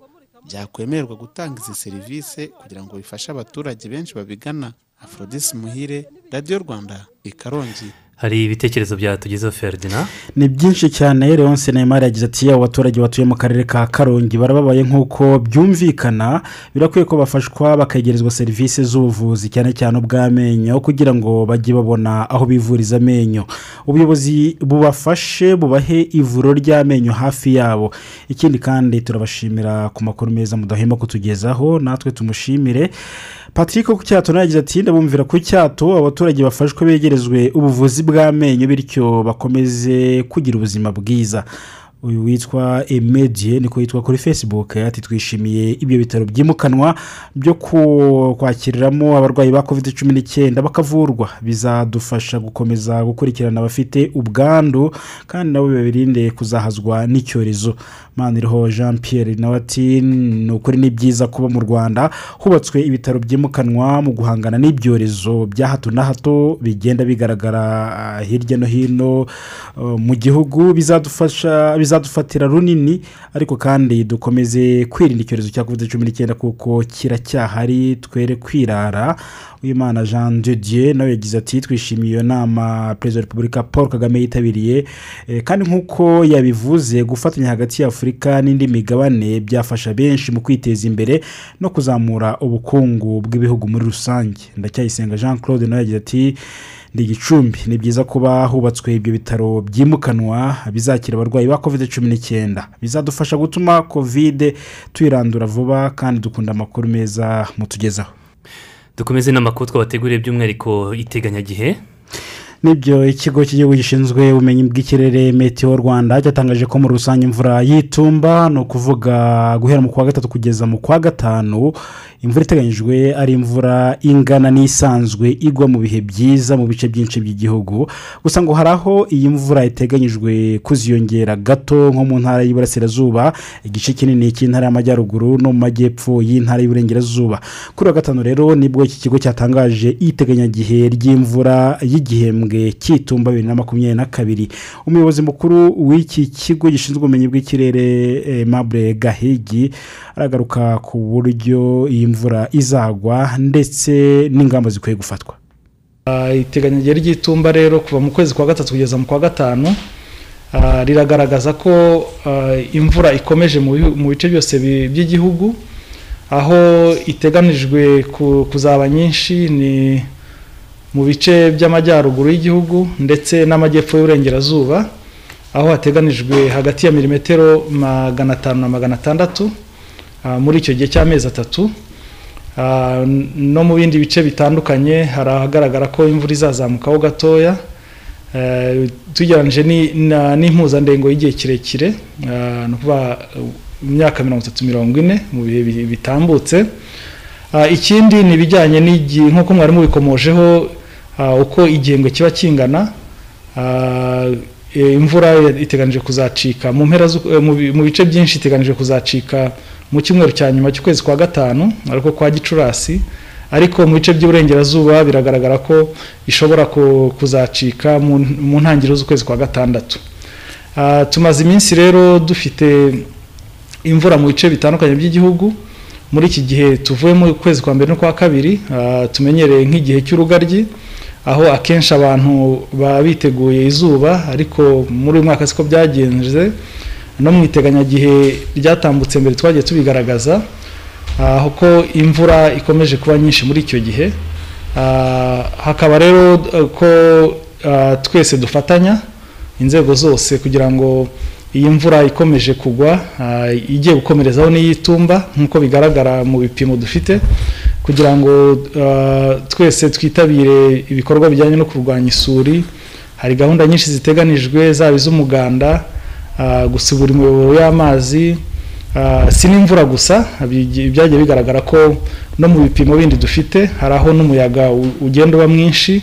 [SPEAKER 14] byakwemererwa gutanga izi serivisi kugira ngo bifashe abaturage benshi babigana aphrodise muhire radiyo rwanda i karongi
[SPEAKER 3] hari ibitekerezo byatugezeho ferdinand
[SPEAKER 4] ni byinshi cyane leonce nayimari yagize ati yaba abaturage batuye mu karere ka karongi barababaye nk'uko byumvikana birakwiye ko bafashwa bakegerezwa serivisi z'ubuvuzi cyane cyane ubw'amenyo kugira ngo bajye babona aho bivuriza amenyo ubuyobozi bubafashe bubahe ivuriro ry'amenyo hafi yabo ikindi kandi turabashimira ku makuru meza mudahema kutugezaho natwe tumushimire patrick ku cyato nawe yagize ati ndabumvira ku cyato abaturage bafashwe begerezwe ubuvuzi bw'amenyo bityo bakomeze kugira ubuzima bwiza uyu witwa emediye niko yitwa kuri facebook ati twishimiye ibyo bitaro byimukanwa byo ku- kwakiriramo abarwayi ba covid cumi n'icyenda bakavurwa bizadufasha gukomeza gukurikirana abafite ubwandu kandi nabo babirinde kuzahazwa n'icyorezo maniriho jean pierre nawe ati ni ukuri ni byiza kuba mu rwanda hubatswe ibitaro byimukanwa mu guhangana n'ibyorezo bya hato na hato bigenda bigaragara ah, hirya no hino eh, mu gihugu bizadufasha bizadufatira runini ariko kandi dukomeze kwirinda icyorezo cya covid cumi n'icyenda kuko kiracyahari twere kwirara uwimana jean de dieu nawe yagize ati twishimiye iyo nama perezida wa repubulika paul kagame yitabiriye Eh, kandi nk'uko yabivuze gufatanya hagati ya afurika n'indi migabane byafasha benshi mu kwiteza imbere no kuzamura ubukungu bw'ibihugu muri rusange ndacyayisenga jean claude nawe yagize ati ni igicumbi ni byiza kuba hubatswe ibyo bitaro byimukanwa bizakira abarwayi ba kovide cumi n'icyenda bizadufasha gutuma kovide tuyirandura vuba kandi dukunda amakuru meza mutugezaho
[SPEAKER 3] dukomeze n'amakuru twabateguriye by'umwihariko iteganyagihe
[SPEAKER 4] nibyo ikigo cy'igihugu gishinzwe ubumenyi bw'ikirere metiyo rwanda cyatangaje ko muri rusange imvura y'itumba ni ukuvuga guhera mu kwa gatatu kugeza mu kwa gatanu imvura iteganyijwe ari imvura ingana n'isanzwe igwa mu bihe byiza mu bice byinshi by'igihugu gusa ngo hari aho iyi mvura iteganyijwe kuziyongera gato nko mu ntara y'iburasirazuba igice kinini cy'intara y'amajyaruguru no mu majyepfo y'intara y'iburengerazuba kuri wa gatanu rero nibwo iki kigo cyatangaje iteganyagihe ry'imvura y'igihembwe cy'itumba bibiri na makumyabiri na kabiri umuyobozi mukuru w'iki kigo gishinzwe ubumenyi bw'ikirere mabure gahigi aragaruka ku buryo iyi mvura izagwa ndetse n'ingamba zikwiye gufatwa
[SPEAKER 19] iteganyagihe ry'itumba rero kuva mu kwezi kwa gatatu kugeza mu kwa gatanu riragaragaza ko imvura ikomeje mu bice byose by'igihugu aho iteganijwe kuzaba nyinshi ni mu bice by'amajyaruguru y'igihugu ndetse n'amajyepfo y'uburengerazuba aho hateganijwe hagati ya milimetero magana atanu na magana atandatu muri icyo gihe cy'amezi atatu no mu bindi bice bitandukanye hari ahagaragara ko imvura izazamukaho gatoya tugereranyije n'impuzandengo y'igihe kirekire ni ukuvuga imyaka mirongo itatu mirongo ine mu bihe bitambutse ikindi ni ibijyanye n'igihe nk'uko mwari mubikomojeho uko igihembwe kiba kingana imvura iteganije kuzacika mu mpera mu bice byinshi iteganije kuzacika mu cyumweru cya nyuma cy'ukwezi kwa gatanu ariko kwa gicurasi ariko mu bice by'uburengerazuba biragaragara ko ishobora kuzacika mu ntangiriro z'ukwezi kwa gatandatu tumaze iminsi rero dufite imvura mu bice bitandukanye by'igihugu muri iki gihe tuvuye mu kwezi kwa mbere no kwa kabiri tumenyereye nk'igihe cy'urugaryi aho akenshi abantu baba biteguye izuba ariko muri uyu mwaka siko byagenze no mu iteganyagihe ryatambutse mbere twagiye tubigaragaza aho ko imvura ikomeje kuba nyinshi muri icyo gihe hakaba rero ko twese dufatanya inzego zose kugira ngo iyi mvura ikomeje kugwa igiye gukomerezaho n'iy'itumba nk'uko bigaragara mu bipimo dufite kugira ngo twese twitabire ibikorwa bijyanye no kurwanya isuri hari gahunda nyinshi ziteganijwe zaba iz'umuganda gusibura imiyoboro y'amazi si n'imvura gusa byagiye bigaragara ko no mu bipimo bindi dufite hari aho n'umuyaga ugenda uba mwinshi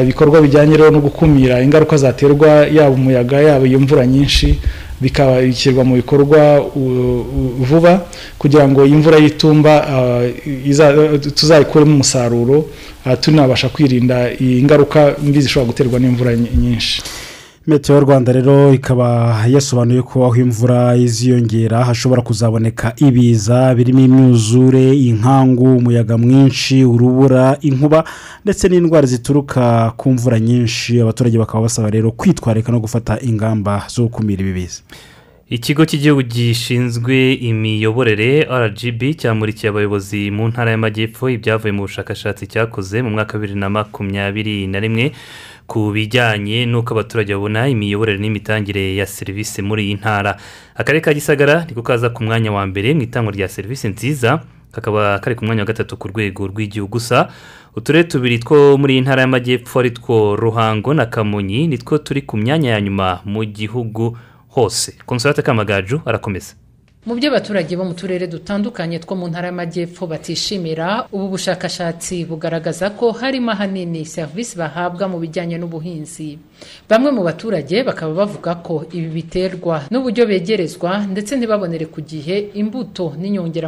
[SPEAKER 19] ibikorwa bijyanye rero no gukumira ingaruka zaterwa yaba umuyaga yaba iyo mvura nyinshi bikabashyirwa mu bikorwa vuba kugira ngo imvura y'itumba tuzayikuremo umusaruro tunabasha kwirinda ingaruka mbi zishobora guterwa n'imvura nyinshi
[SPEAKER 4] metiyo rwanda rero ikaba yasobanuye ko aho imvura iziyongera hashobora kuzaboneka ibiza birimo imyuzure inkangu umuyaga mwinshi urubura inkuba ndetse n'indwara zituruka ku mvura nyinshi abaturage bakaba basaba rero kwitwararika no gufata ingamba zo gukumira ibi biza
[SPEAKER 3] ikigo cy'igihugu gishinzwe imiyoborere rgb cyamurikiye abayobozi mu ntara y'amajyepfo ibyavuye mu bushakashatsi cyakoze mu mwaka wa bibiri na makumyabiri na rimwe ku bijyanye n'uko abaturage babona imiyoborere n'imitangire ya serivisi muri iyi ntara akarere ka gisagara niko kaza ku mwanya wa mbere mu itangwa rya serivisi nziza kakaba kari ku mwanya wa gatatu ku rwego rw'igihugu gusa uturere tubiri two muri iyi ntara y'amajyepfo ari two ruhango na kamonyi nitwo turi ku myanya ya nyuma mu gihugu hose konsolate kamagaju arakomeza
[SPEAKER 20] mu byo abaturage bo mu turere dutandukanye two mu ntara y'amajyepfo batishimira ubu bushakashatsi bugaragaza ko harimo ahanini serivisi bahabwa mu bijyanye n'ubuhinzi bamwe mu baturage bakaba bavuga ko ibi biterwa n'uburyo begerezwa ndetse ntibabonere ku gihe imbuto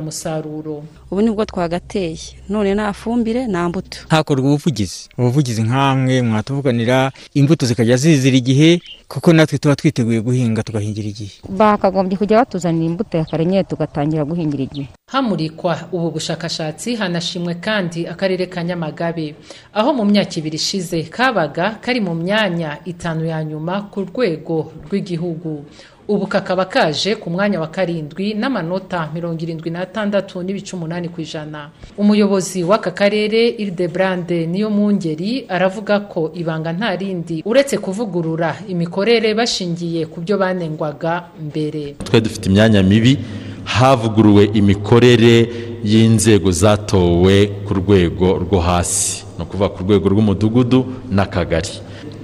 [SPEAKER 20] n'inyongeramusaruro
[SPEAKER 21] ubu nibwo twagateye none nta fumbire nta mbuto
[SPEAKER 22] hakorwa ubuvugizi ubuvugizi nk'amwe mwatuvuganira imbuto zikajya zizira igihe kuko natwe tuba twiteguye guhinga tugahingira igihe
[SPEAKER 23] bakagombye kujya batuzanira imbuto kare nyine tugatangira guhingira igihe
[SPEAKER 20] hamurikwa ubu bushakashatsi hanashimwe kandi akarere ka nyamagabe aho mu myaka ibiri ishize kabaga kari mu myanya itanu ya nyuma ku rwego rw'igihugu ubu kakaba kaje ku mwanya wa karindwi n'amanota mirongo irindwi n'atandatu n'ibice umunani ku ijana umuyobozi w'aka karere irideburande niyo mungeri aravuga ko ibanga nta rindi uretse kuvugurura imikorere bashingiye ku byo banengwaga mbere
[SPEAKER 1] twe dufite imyanya mibi havuguruwe imikorere y'inzego zatowe ku rwego rwo hasi ni ukuvuga ku rwego rw'umudugudu n'akagari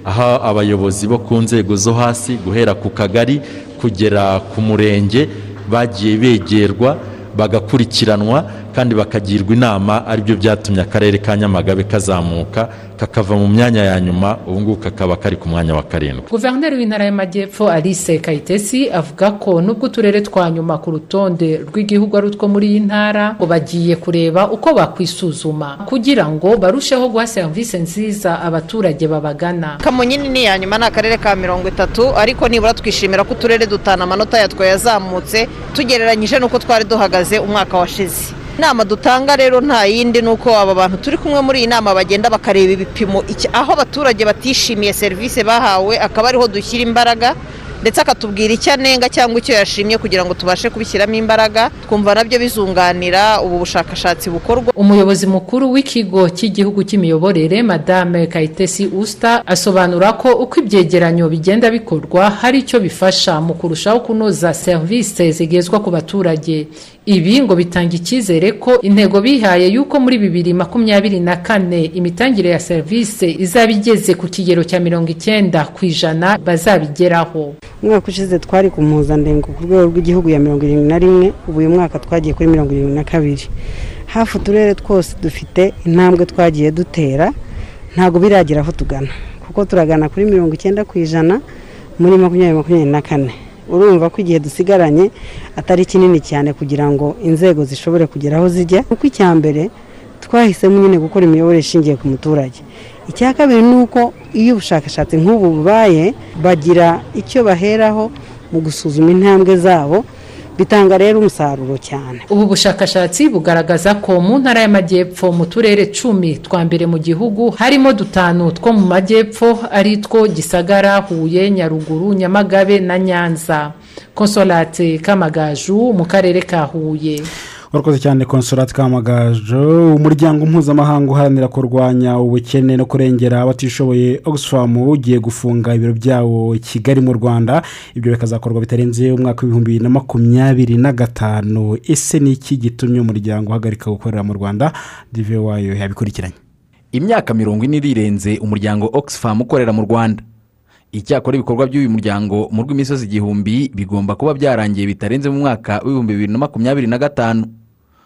[SPEAKER 1] aho abayobozi bo ku nzego zo hasi guhera ku kagari kugera ku murenge bagiye begerwa bagakurikiranwa kandi bakagirwa inama aribyo byatumye akarere ka nyamagabe kazamuka kakava mu myanya ya nyuma ubu ngubu kakaba kari ku mwanya wa karindwi
[SPEAKER 20] guverineri w'intara y'amajyepfo alice kayitesi avuga ko nubwo uturere twa nyuma ku rutonde rw'igihugu ari utwo muri iyi ntara ngo bagiye kureba uko bakwisuzuma kugira ngo barusheho guha serivisi nziza abaturage babagana
[SPEAKER 2] kamonyi ni iya nyuma ni akarere ka mirongo itatu ariko nibura twishimira ko uturere dutanu amanota yatwo yazamutse tugereranyije n'uko twari duhagaze umwaka washize inama dutanga rero nta yindi ni uko aba bantu turi kumwe muri iyi nama bagenda bakareba ibipimo iki- aho abaturage batishimiye serivisi bahawe akaba ariho dushyira imbaraga ndetse akatubwira icyo anenga cyangwa icyo yashimye kugira ngo tubashe kubishyiramo imbaraga twumva nabyo bizunganira ubu bushakashatsi bukorwa
[SPEAKER 20] umuyobozi mukuru w'ikigo cy'igihugu cy'imiyoborere madame kayitesi usita asobanura ko uko ibyegeranyo bigenda bikorwa hari icyo bifasha mu kurushaho kunoza serivisi zigezwa ku baturage ibi ngo bitanga icyizere ko intego bihaye y'uko muri bibiri makumyabiri na kane imitangire ya serivisi izaba igeze ku kigero cya mirongo icyenda ku ijana bazabigeraho
[SPEAKER 6] umwaka ushize twari ku mpuzandengo ku rwego rw'igihugu ya mirongo irindwi na rimwe ubu uyu mwaka twagiye kuri mirongo irindwi na kabiri hafi uturere twose dufite intambwe twagiye dutera ntabwo biragera aho tugana kuko turagana kuri mirongo icyenda ku ijana muri makumyabiri makumyabiri na kane urumva ko igihe dusigaranye atari kinini cyane kugira ngo inzego zishobore kugera aho zijya kuko icya mbere twahisemo nyine gukora imiyoborere ishingiye ku muturage icya kabiri ni uko iyo ubushakashatsi nk'ubu bubaye bagira icyo baheraho mu gusuzuma intambwe zabo bitanga rero umusaruro cyane
[SPEAKER 20] ubu bushakashatsi bugaragaza ko mu ntara y'amajyepfo mu turere cumi twa mbere mu gihugu harimo dutanu two mu majyepfo ari two gisagara huye nyaruguru nyamagabe na nyanza konsolate kamagaju mu karere ka huye
[SPEAKER 4] urakoze cyane konsorati kamagajo umuryango mpuzamahanga uharanira kurwanya ubukene no kurengera abatishoboye oxfam ugiye gufunga ibiro byawo i kigali mu rwanda ibyo bikazakorwa bitarenze umwaka w'ibihumbi bibiri na makumyabiri na gatanu ese ni iki gitumye umuryango uhagarika gukorera mu rwanda dive wayo yabikurikiranye
[SPEAKER 11] imyaka mirongo ine irirenze umuryango oxfam ukorera mu rwanda icyakora ibikorwa by'uyu muryango mu rw'imisozi igihumbi bigomba kuba byarangiye bitarenze mu mwaka w'ibihumbi bibiri na makumyabiri na gatanu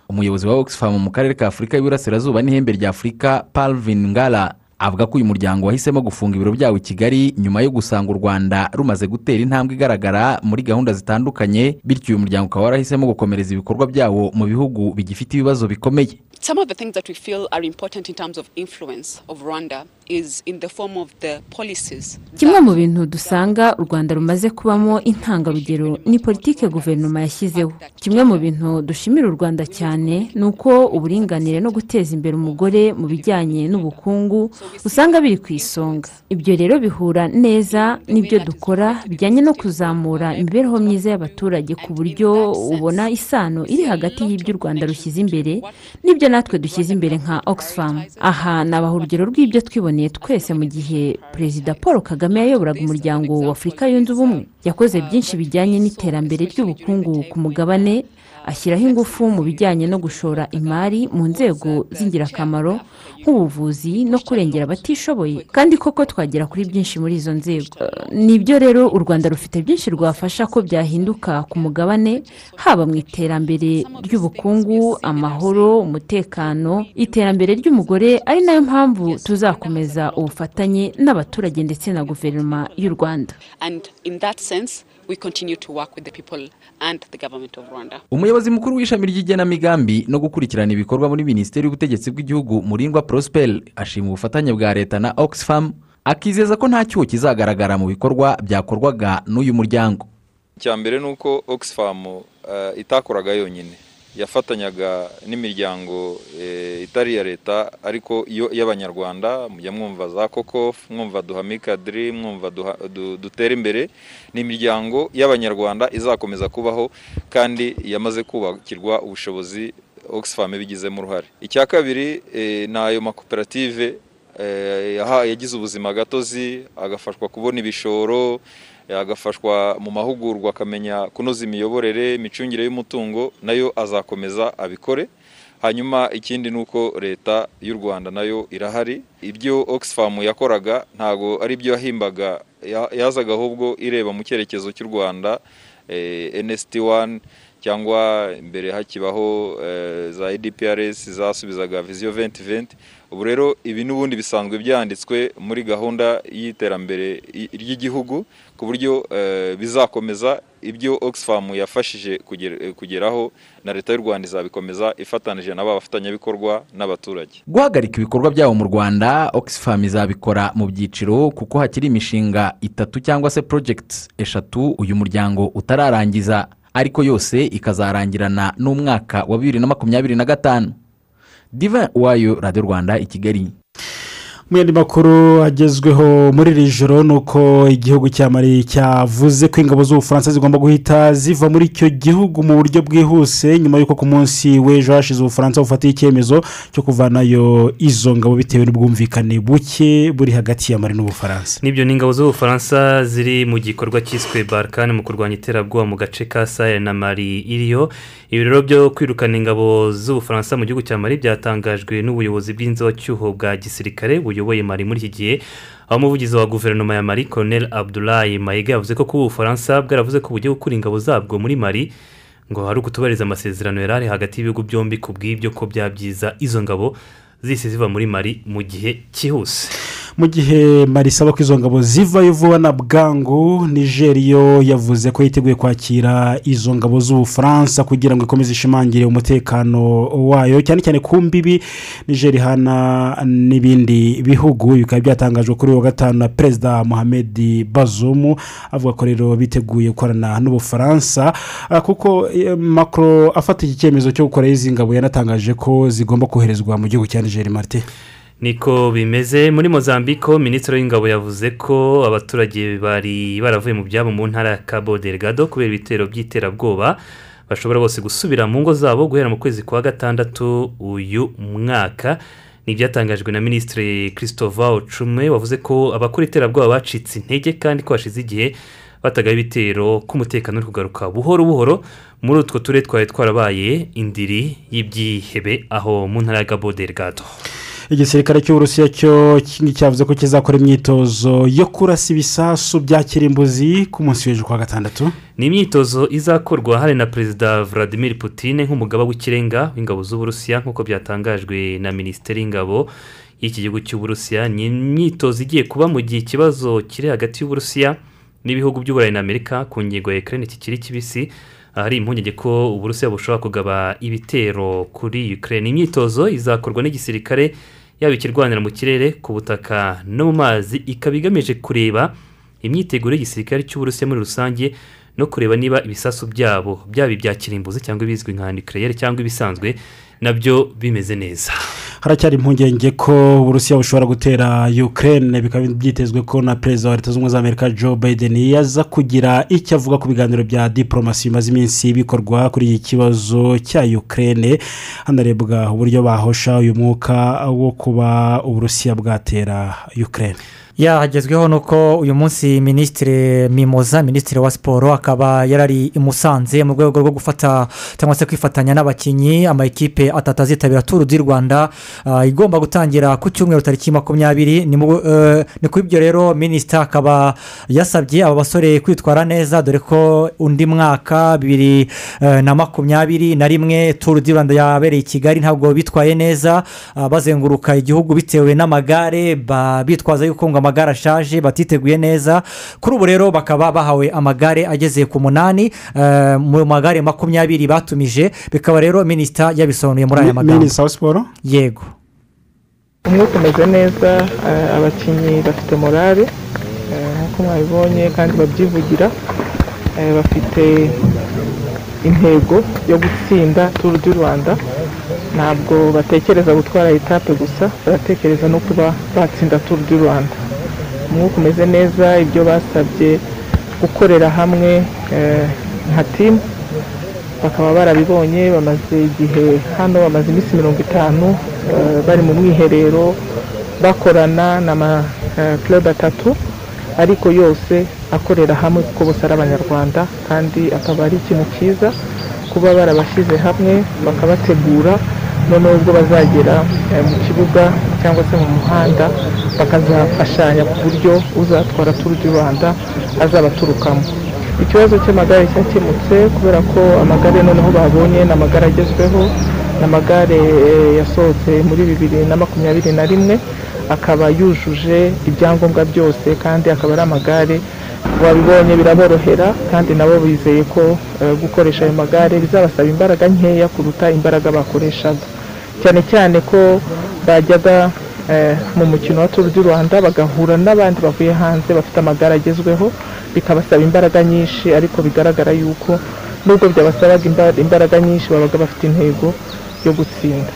[SPEAKER 11] umuyobozi wa oxfam mu karere ka afurika y'iburasirazuba n'ihembe rya afurika palvin ngala avuga ko uyu muryango wahisemo gufunga ibiro byawo i kigali nyuma yo gusanga u rwanda rumaze gutera intambwe igaragara muri gahunda zitandukanye bityo uyu muryango ukaba warahisemo gukomereza ibikorwa byawo mu bihugu bigifite ibibazo bikomeye
[SPEAKER 24] Some of the things that we feel are important in terms of influence of Rwanda is in the form of the policies.
[SPEAKER 25] kimwe mu bintu dusanga u rwanda rumaze kubamo intangarugero ni politiki guverinoma yashyizeho kimwe mu bintu dushimira u rwanda cyane ni uko uburinganire no guteza imbere umugore mu bijyanye n'ubukungu usanga biri ku isonga ibyo rero bihura neza n'ibyo dukora bijyanye no kuzamura imibereho myiza y'abaturage ku buryo ubona isano iri hagati y'ibyo u rwanda rushyize imbere n'ibyo natwe dushyize imbere nka oxfam aha nabaha urugero rw'ibyo twiboneye twese mu gihe perezida paul kagame yayoboraga umuryango wa afurika yunze ubumwe yakoze byinshi bijyanye n'iterambere ry'ubukungu ku mugabane ashyiraho ingufu mu bijyanye no gushora imari mu nzego z'ingirakamaro nk'ubuvuzi no kurengera abatishoboye kandi koko twagera kuri byinshi muri izo nzego Eh, nibyo rero u rwanda rufite byinshi rwafasha ko byahinduka ku mugabane haba mu iterambere ry'ubukungu amahoro umutekano iterambere ry'umugore ari nayo mpamvu tuzakomeza ubufatanye n'abaturage ndetse na guverinoma y'u rwanda
[SPEAKER 24] And in that sense, we continue to work with the people and the government of Rwanda.
[SPEAKER 11] umuyobozi mukuru w'ishami ry'igenamigambi no gukurikirana ibikorwa muri minisiteri y'ubutegetsi bw'igihugu murindwa prosperi ashima ubufatanye bwa leta na oxfam akizeza ko nta cyuho kizagaragara mu bikorwa byakorwaga n'uyu muryango
[SPEAKER 26] icya mbere ni uko oxfam eh, itakoraga yonyine yafatanyaga n'imiryango eh, itari iya leta ariko iyo y'abanyarwanda mujya mwumva za kokof mwumva duhame kadiri mwumva duha- du- dutere imbere ni imiryango y'abanyarwanda izakomeza kubaho kandi yamaze kubakirwa ubushobozi oxfam ibigizemo uruhare icya kabiri eh, ni ayo makoperative eh, yaha- yagize ubuzima gatozi agafashwa kubona ibishoro eh, agafashwa mu mahugurwa akamenya kunoza imiyoborere imicungire y'umutungo nayo azakomeza abikore hanyuma ikindi ni uko leta y'u rwanda nayo irahari ibyo oxfam yakoraga ntago ari ibyo yahimbaga ya- yazaga ahubwo ireba mu cyerekezo cy'u rwanda eh, nst 1 cyangwa imbere hakibaho eh, za edprs zasubizaga visiyo 2020 ubu rero ibi n'ubundi bisanzwe byanditswe muri gahunda y'iterambere i- ry'igihugu ku buryo eh, bizakomeza ibyo oxfam yafashije kuger- kugeraho na leta y'u rwanda izabikomeza ifatanije na ba bafatanyabikorwa n'abaturage
[SPEAKER 11] guhagarika ibikorwa byabo mu rwanda oxfam izabikora mu byiciro kuko hakiri imishinga itatu cyangwa se projects eshatu uyu muryango utararangiza ariko yose ikazarangirana n'umwaka wa bibiri na makumyabiri na gatanu diva wayo radiyo rwanda i kigali
[SPEAKER 4] mu yandi makuru agezweho muri iri joro ni uko igihugu cya mari cyavuze ko ingabo z'ubufaransa zigomba guhita ziva muri icyo gihugu mu buryo bwihuse nyuma y'uko ku munsi w'ejo hashize ubufaransa bufatiye icyemezo cyo kuvanayo izo ngabo bitewe n'ubwumvikane buke buri hagati ya mari n'ubufaransa
[SPEAKER 3] n'ibyo ni ingabo z'ubufaransa ziri mu gikorwa cyiswe barikani mu kurwanya iterabwoba mu gace ka sahel na mari iriyo ibirori byo kwirukana ingabo z'ubufaransa mu gihugu cya mari byatangajwe n'ubuyobozi bw'inzocyuho bwa gisirikare buyoboye mari muri iki gihe aho umuvugizi wa guverinoma ya mari colonel abdulayi mayiga yavuze ko kuba ubufaransa bwaravuze ko bugiye gukura ingabo zabwo muri mari ngo hari ukutubahiriza amasezerano yari ari hagati y'ibihugu byombi ku bw'ibyo ko byabyiza izo ngabo zise ziva muri mari mu gihe cyihuse
[SPEAKER 4] mu gihe marisaba ko izo ngabo zivayo vuba na bwangu nigeriyo yavuze ko yiteguye kwakira izo ngabo z'ubufaransa kugira ngo ikomeze ishimangire umutekano wayo cyane cyane ku mbibi nigeri ihana n'ibindi bihugu bikaba byatangajwe kuri uyu wa gatanu na perezida mohamed bazoum avuga ko rero biteguye gukorana n'ubufaransa ah, kuko eh, macron afata iki cyemezo cyo gukora izi ngabo yanatangaje ko zigomba koherezwa mu gihugu cya nigeri marite
[SPEAKER 3] niko bimeze muri mozambiko minisitiri w'ingabo yavuze ko abaturage bari baravuye mu byabo mu ntara ya cabo delgado kubera ibitero by'iterabwoba bashobora bose gusubira mu ngo zabo guhera mu kwezi kwa gatandatu uyu mwaka ni ibyatangajwe na minisitiri christophe Cume wavuze ko abakora iterabwoba bacitse intege kandi ko hashize igihe batagaye ibitero k'umutekano uri kugaruka buhoro buhoro muri utwo turere twari twarabaye indiri y'ibyihebe aho mu ntara ya cabo delgado
[SPEAKER 4] igisirikare cy'uburusiya cyo ki- cyavuze ko kizakora imyitozo yo kurasa ibisasu bya kirimbuzi ku munsi w'ejo kuwa gatandatu
[SPEAKER 3] ni imyitozo izakorwa hari na perezida vladimir Putin nk'umugaba w'ikirenga w'ingabo z'uburusiya nk'uko byatangajwe na minisiteri y'ingabo y'iki gihugu cy'uburusiya ni imyitozo igiye kuba mu gihe ikibazo kiri hagati y'uburusiya n'ibihugu by'uburayi na amerika ku ngingo ya ukraine kikiri kibisi ahari impungenge ko uburusiya bushobora kugaba ibitero kuri ukraine imyitozo izakorwa n'igisirikare yaba ikirwanira mu kirere ku butaka no mu mazi ikaba igamije kureba imyiteguro y'igisirikare cy'uburusiya muri rusange no kureba niba ibisasu byabo byaba ibya kirimbuzi cyangwa ibizwi nka nucleaire cyangwa ibisanzwe nabyo bimeze neza
[SPEAKER 4] haracyari impungenge ko uburusiya bushobora gutera ukraine bikaba byitezwe ko na perezida wa leta zunze ubumwe za amerika joe biden yaza kugira icyo avuga ku biganiro bya diporomasi bimaze iminsi bikorwa kuri iki kibazo cya ukraine hanarebwa uburyo bahosha uyu mwuka wo kuba uburusiya bwatera ukraine
[SPEAKER 27] yahagezweho ni uko uyu munsi minisitiri mimoza minisitiri wa siporo akaba yarari i musanze mu rwego rwo gufata cyangwa se kwifatanya n'abakinnyi amakipe atatu azitabira turu di rwanda ah, igomba gutangira ku cyumweru tariki makumyabiri ni mu- eh, ni kuri ibyo rero minisita akaba yasabye aba basore kwitwara neza dore ko undi mwaka bibiri eh, na makumyabiri na rimwe turu di rwanda yabereye i kigali ntabwo bitwaye neza ah, bazenguruka igihugu bitewe n'amagare ba- bitwaza yuko ngo amagare ashaje batiteguye neza kuri ubu rero bakaba bahawe amagare ageze ku munani eh, mu magare makumyabiri batumije bikaba rero minisita yabisobanuye muri aya
[SPEAKER 4] Mi-
[SPEAKER 27] magambo
[SPEAKER 4] minisitiri wa siporo
[SPEAKER 27] yego
[SPEAKER 28] umwuka umeze neza eh, abakinnyi bafite morale eh, nk'uko mwabibonye kandi babyivugira eh, bafite intego yo gutsinda turu du rwanda ntabwo batekereza gutwara etape gusa baratekereza no kuba batsinda turu du rwanda umwuka umeze neza ibyo basabye gukorera hamwe eh, nka timu bakaba barabibonye bamaze igihe hano bamaze iminsi mirongo itanu eh, bari mu mwiherero bakorana n'ama eh, club atatu ariko yose akorera hamwe kuko bose ari abanyarwanda kandi akaba ari ikintu cyiza kuba barabashyize hamwe bakabategura noneho ubwo bazagera eh, mu kibuga cyangwa se mu muhanda bakazafashanya ku buryo uzatwara turu du rwanda azabaturukamo ikibazo cy'amagare cyakemutse kubera ko amagare noneho babonye ni amagare agezweho ni amagare eh, yasohotse muri bibiri na makumyabiri na rimwe akaba yujuje ibyangombwa byose kandi akaba ari amagare babibonye biraborohera kandi nabo bizeye ko eh, gukoresha ayo magare bizabasaba imbaraga nkeya kuruta imbaraga bakoreshaga cyane cyane ko bajyaga eh, mu mukino wa turu du rwanda bagahura n'abandi bavuye hanze bafite amagare agezweho bikabasaba imbaraga nyinshi ariko bigaragara yuko nubwo byabasabaga imba- imbaraga nyinshi babaga bafite intego yo gutsinda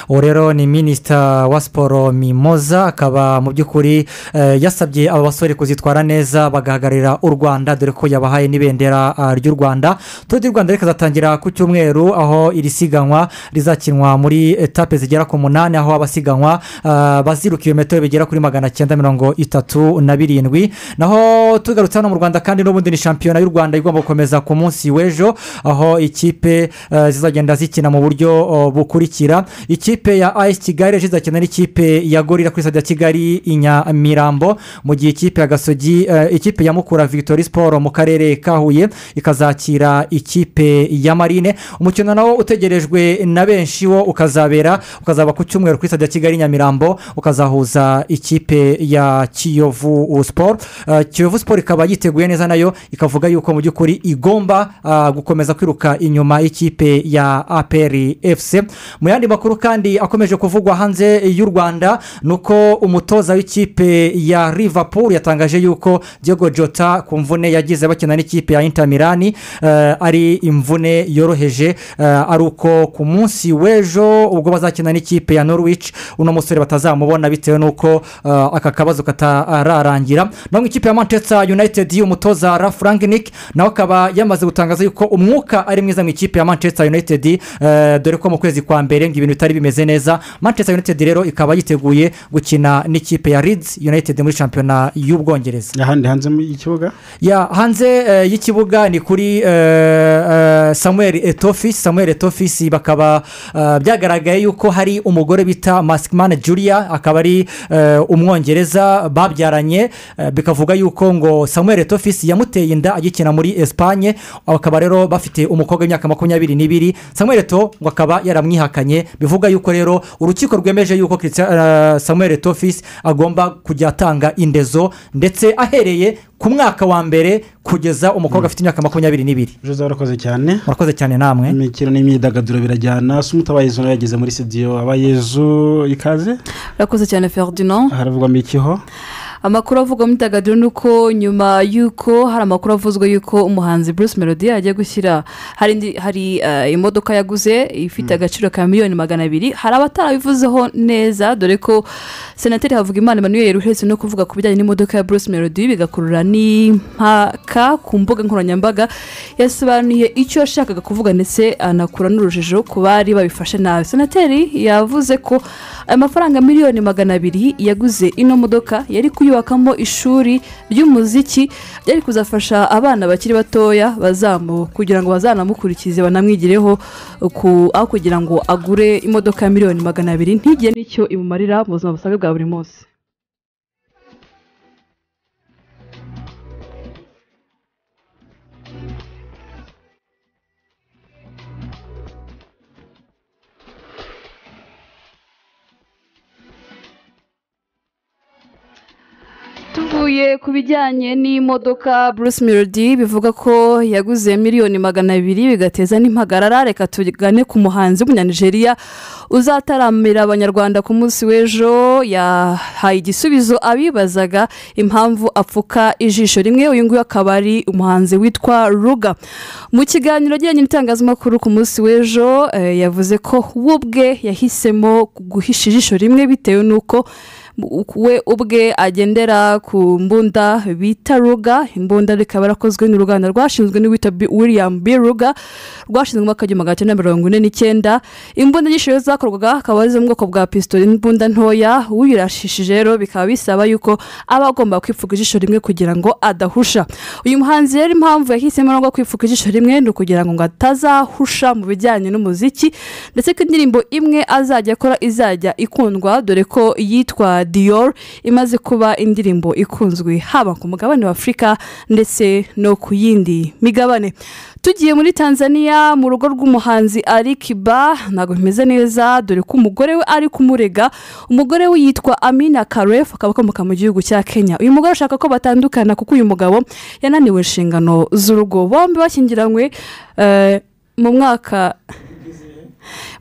[SPEAKER 27] uwo rero ni minisita wa siporo mimoza akaba mu by'ukuri eh, yasabye aba basore kuzitwara neza bagahagararira u rwanda dore ko yabahaye n'ibendera ah, ry'u rwanda turu du rwanda rikazatangira ku cyumweru aho iri siganwa rizakinwa muri etape zigera ku munani aho abasiganwa ah, baziruka ibirometero bigera kuri magana cyenda mirongo itatu na birindwi naho tugarutse hano mu rwanda kandi n'ubundi ni shampiyona y'u rwanda igomba gukomeza ku munsi w'ejo aho ikipe eh, zizagenda zikina mu buryo oh, bukurikira ikipe ya ayisi kigali ejo izakina n'ikipe ya gorira kuri stade ya kigali i nyamirambo mu gihe ikipe ya gasogi eh, ikipe ya mukura victoire siporo mu karere ka huye ikazakira ikipe ya marine umukino nawo utegerejwe na benshi wo ukazabera ukazaba ku cyumweru kuri stade ya kigali i nyamirambo ukazahuza ikipe ya kiyovu siporo Eh, kiyovu siporo ikaba yiteguye neza nayo ikavuga yuko mu by'ukuri igomba ah, gukomeza kwiruka inyuma y'ikipe ya aperi efuse mu yandi makuru kandi akomeje kuvugwa hanze y'u rwanda ni uko umutoza w'ikipe ya Liverpool yatangaje yuko Diego jota ku mvune yagize bakina n'ikipe ya Inter Milan eh, ari imvune yoroheje eh, ari uko ku munsi w'ejo ubwo bazakina n'ikipe ya norwich uno musore batazamubona bitewe n'uko eh, aka kabazo katararangira naho ikipe ya manchester united y'umutoza ra frank nick nawe akaba yamaze gutangaza yuko umwuka ari mwiza mu ikipe ya manchester united eh, dore ko mu kwezi kwa mbere ngo ibintu bitari bimeze neza manchester united rero ikaba yiteguye gukina n'ikipe ya leeds united muri shampiyona y'ubwongereza
[SPEAKER 4] ahandi hanze y'ikibuga
[SPEAKER 27] ya hanze eh, y'ikibuga ni kuri eh, eh, samuel etofisi samuel etofisi bakaba eh, byagaragaye yuko hari umugore bita masikimana julia akaba ari eh, umwongereza babyaranye eh, bikavuga yuko ngo samuel etofisi yamuteye inda agikina muri esipanye bakaba rero bafite umukobwa w'imyaka makumyabiri n'ibiri samuel eto ngo akaba yaramwihakanye bivuga yuko rero urukiko rwemeje yuko Christian- eh, samuel etofisi agomba kujya atanga indezo ndetse ahereye ku mwaka wa mbere kugeza umukobwa afite imyaka makumyabiri n'ibiri
[SPEAKER 4] jose warakoze cyane
[SPEAKER 27] murakoze cyane namwe
[SPEAKER 4] imikino n'imyidagaduro birajyana se umutabaye izo yageze muri sitidiyo abayezu ikaze
[SPEAKER 29] urakoze cyane ferdinand
[SPEAKER 4] haravugwamo ikiho
[SPEAKER 29] amakuru avugwa mu myidagaduro ni uko nyuma y'uko hari amakuru avuzwa y'uko umuhanzi bruce melody yagiye gushyira hari indi- hari eh, imodoka yaguze ifite agaciro ka miliyoni magana abiri hari abatarabivuzeho neza dore ko senateri havugimana emmanuel uheretse no kuvuga ku bijyanye n'imodoka ya bruce melody bigakurura n'impaka ku mbuga nkoranyambaga yasobanuye icyo yashakaga kuvuga ndetse anakura n'urujijo ku bari babifashe nabi senateri yavuze ko amafaranga miliyoni magana abiri yaguze ino modoka yari kuyubakamo ishuri ry'umuziki ryari kuzafasha abana bakiri batoya bazamu kugira ngo bazanamukurikize banamwigireho ku- aho kugira ngo agure imodoka ya miliyoni magana abiri ntigire n'icyo imumarira mu buzima busanzwe bwa buri munsi tuvuye Yaguye ku bijyanye n'imodoka Bruce Melody bivuga ko yaguze miliyoni magana abiri bigateza n'impagarara reka tugane ku muhanzi w'umunyanigeriya uzataramira abanyarwanda ku munsi w'ejo yahaye igisubizo abibazaga impamvu apfuka ijisho rimwe uyu nguyu akaba ari umuhanzi witwa ruga mu kiganiro agiranye n'itangazamakuru ku munsi w'ejo eh, yavuze ko we ubwe yahisemo guhisha ijisho rimwe bitewe n'uko we ubwe agendera ku mbunda bita ruga imbunda rikaba yarakozwe n'uruganda rwashinzwe n'uwita Bi- william b ruga rwashinzwe mu mwaka w'igihumbi magana cyenda mirongo ine n'icyenda imbunda nyinshi rero zakorwaga akaba ari zo mu bwoko bwa pisito imbunda ntoya uyirashishije rero bikaba bisaba yuko aba agomba kwipfuka ijisho rimwe kugira ngo adahusha uyu muhanzi rero impamvu yahisemo no kwipfuka ijisho rimwe ni ukugira ngo ngo atazahusha mu bijyanye n'umuziki ndetse ko indirimbo imwe azajya akora izajya ikundwa dore ko yitwa dior imaze kuba indirimbo ikunzwe haba ku mugabane wa afurika ndetse no ku yindi migabane tugiye muri tanzania mu rugo rw'umuhanzi ari kiba ntabwo bimeze neza dore ko umugore we ari kumurega umugore we yitwa amina karefu akaba akomoka mu gihugu cya kenya uyu mugore ashaka ko batandukana kuko uyu mugabo yananiwe inshingano z'urugo bombi bashyingiranywe eh, mu mwaka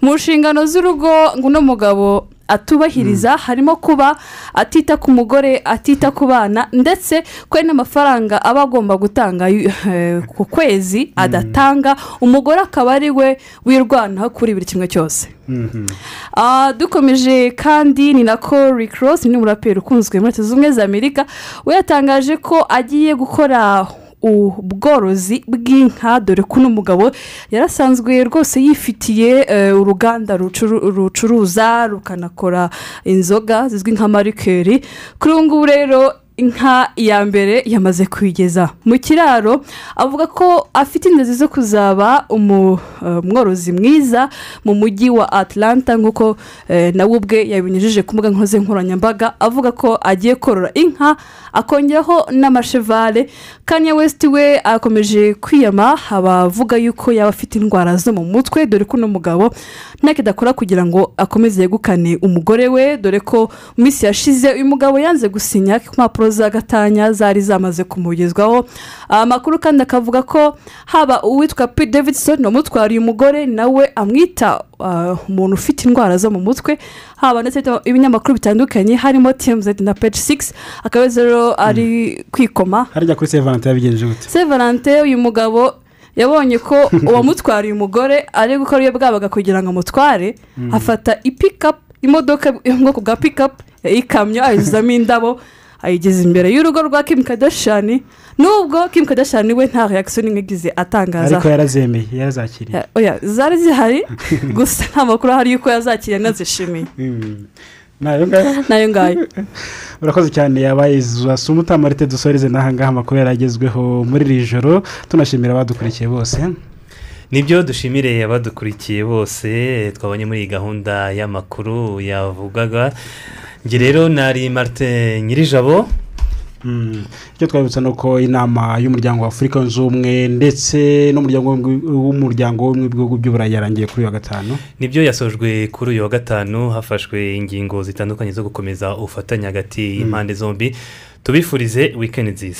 [SPEAKER 29] mu nshingano z'urugo ngo uno mugabo atubahiriza harimo kuba atita ku mugore atita ku bana ndetse ko hari n'amafaranga aba agomba gutanga eh, ku kwezi adatanga umugore akaba ari we wirwanaho kuri buri kimwe cyose Ah, dukomeje kandi ni nako rick ross ni umuraperi ukunzwe muri leta zunze ubumwe za amerika we yatangaje ko agiye gukora ubworozi bw'inka dore ko n'umugabo yarasanzwe rwose yifitiye eh, uruganda rucuru- rucuruza rukanakora inzoga zizwi nka marikeri kuri ubu ngubu rero inka ya mbere yamaze kuyigeza mu kiraro avuga ko afite inzozi zo kuzaba umu- eh, umworozi mwiza mu mujyi wa atlanta nk'uko eh, nawe ubwe yabinyujije ku mbuga nkoze nkoranyambaga avuga ko agiye korora inka akongeraho n'amashevale kanya wesiti we akomeje kwiyama abavuga yuko yaba afite indwara zo mu mutwe dore ko uno mugabo ntacyo adakora kugira ngo akomeze yegukane umugore we dore ko mu minsi yashize uyu mugabo yanze gusinya ko impapuro za gatanya zari zamaze kumugezwaho amakuru kandi akavuga ko haba uwitwa p davidson wamutwariye umugore nawe amwita ah, umuntu ufite indwara zo mu mutwe haba ndetse ibinyamakuru bitandukanye harimo tmz na page 6 akaba rero ari kwikoma
[SPEAKER 4] harya kuri sevanante yabigenje gute
[SPEAKER 29] se valante uyu mugabo yabonye ko uwamutwariye umugore ari gukora iyo bwabaga kugira ngo amutware
[SPEAKER 10] Mm.
[SPEAKER 29] afata ipikapu imodoka yo mu bwoko bwa pikapu ikamyo ayuzuzamo indabo ayigeza imbere y'urugo rwa kim kadashani nubwo kim kadashani we nta reaction imwe igize atangaza
[SPEAKER 4] ariko yarazemeye yarazakiriye
[SPEAKER 29] Ya- oya, zari zihari gusa nta makuru ahari y'uko yazakiriye anazishimiye
[SPEAKER 4] Mm. nayo ngayo
[SPEAKER 29] nayo ngayo
[SPEAKER 4] urakoze cyane yabaye izuba utamarite dusoreze n'ahangaha amakuru yaragezweho muri iri joro tunashimira abadukurikiye bose
[SPEAKER 3] nibyo dushimire abadukurikiye bose twabonye muri iyi gahunda y'amakuru yavugaga njye rero nari marite nyirijabo
[SPEAKER 4] Mm. icyo twabibutsa ni uko inama y'umuryango wa afurika yunze ubumwe ndetse n'umuryango w'ubumwe- w'umuryango w'ubumwe bw'ibihugu by'uburayi yarangiye kuri uyu wa gatanu
[SPEAKER 3] nibyo yasojwe kuri uyu wa gatanu hafashwe ingingo zitandukanye zo gukomeza ubufatanye hagati y'impande zombi tubifurize wikendi nziza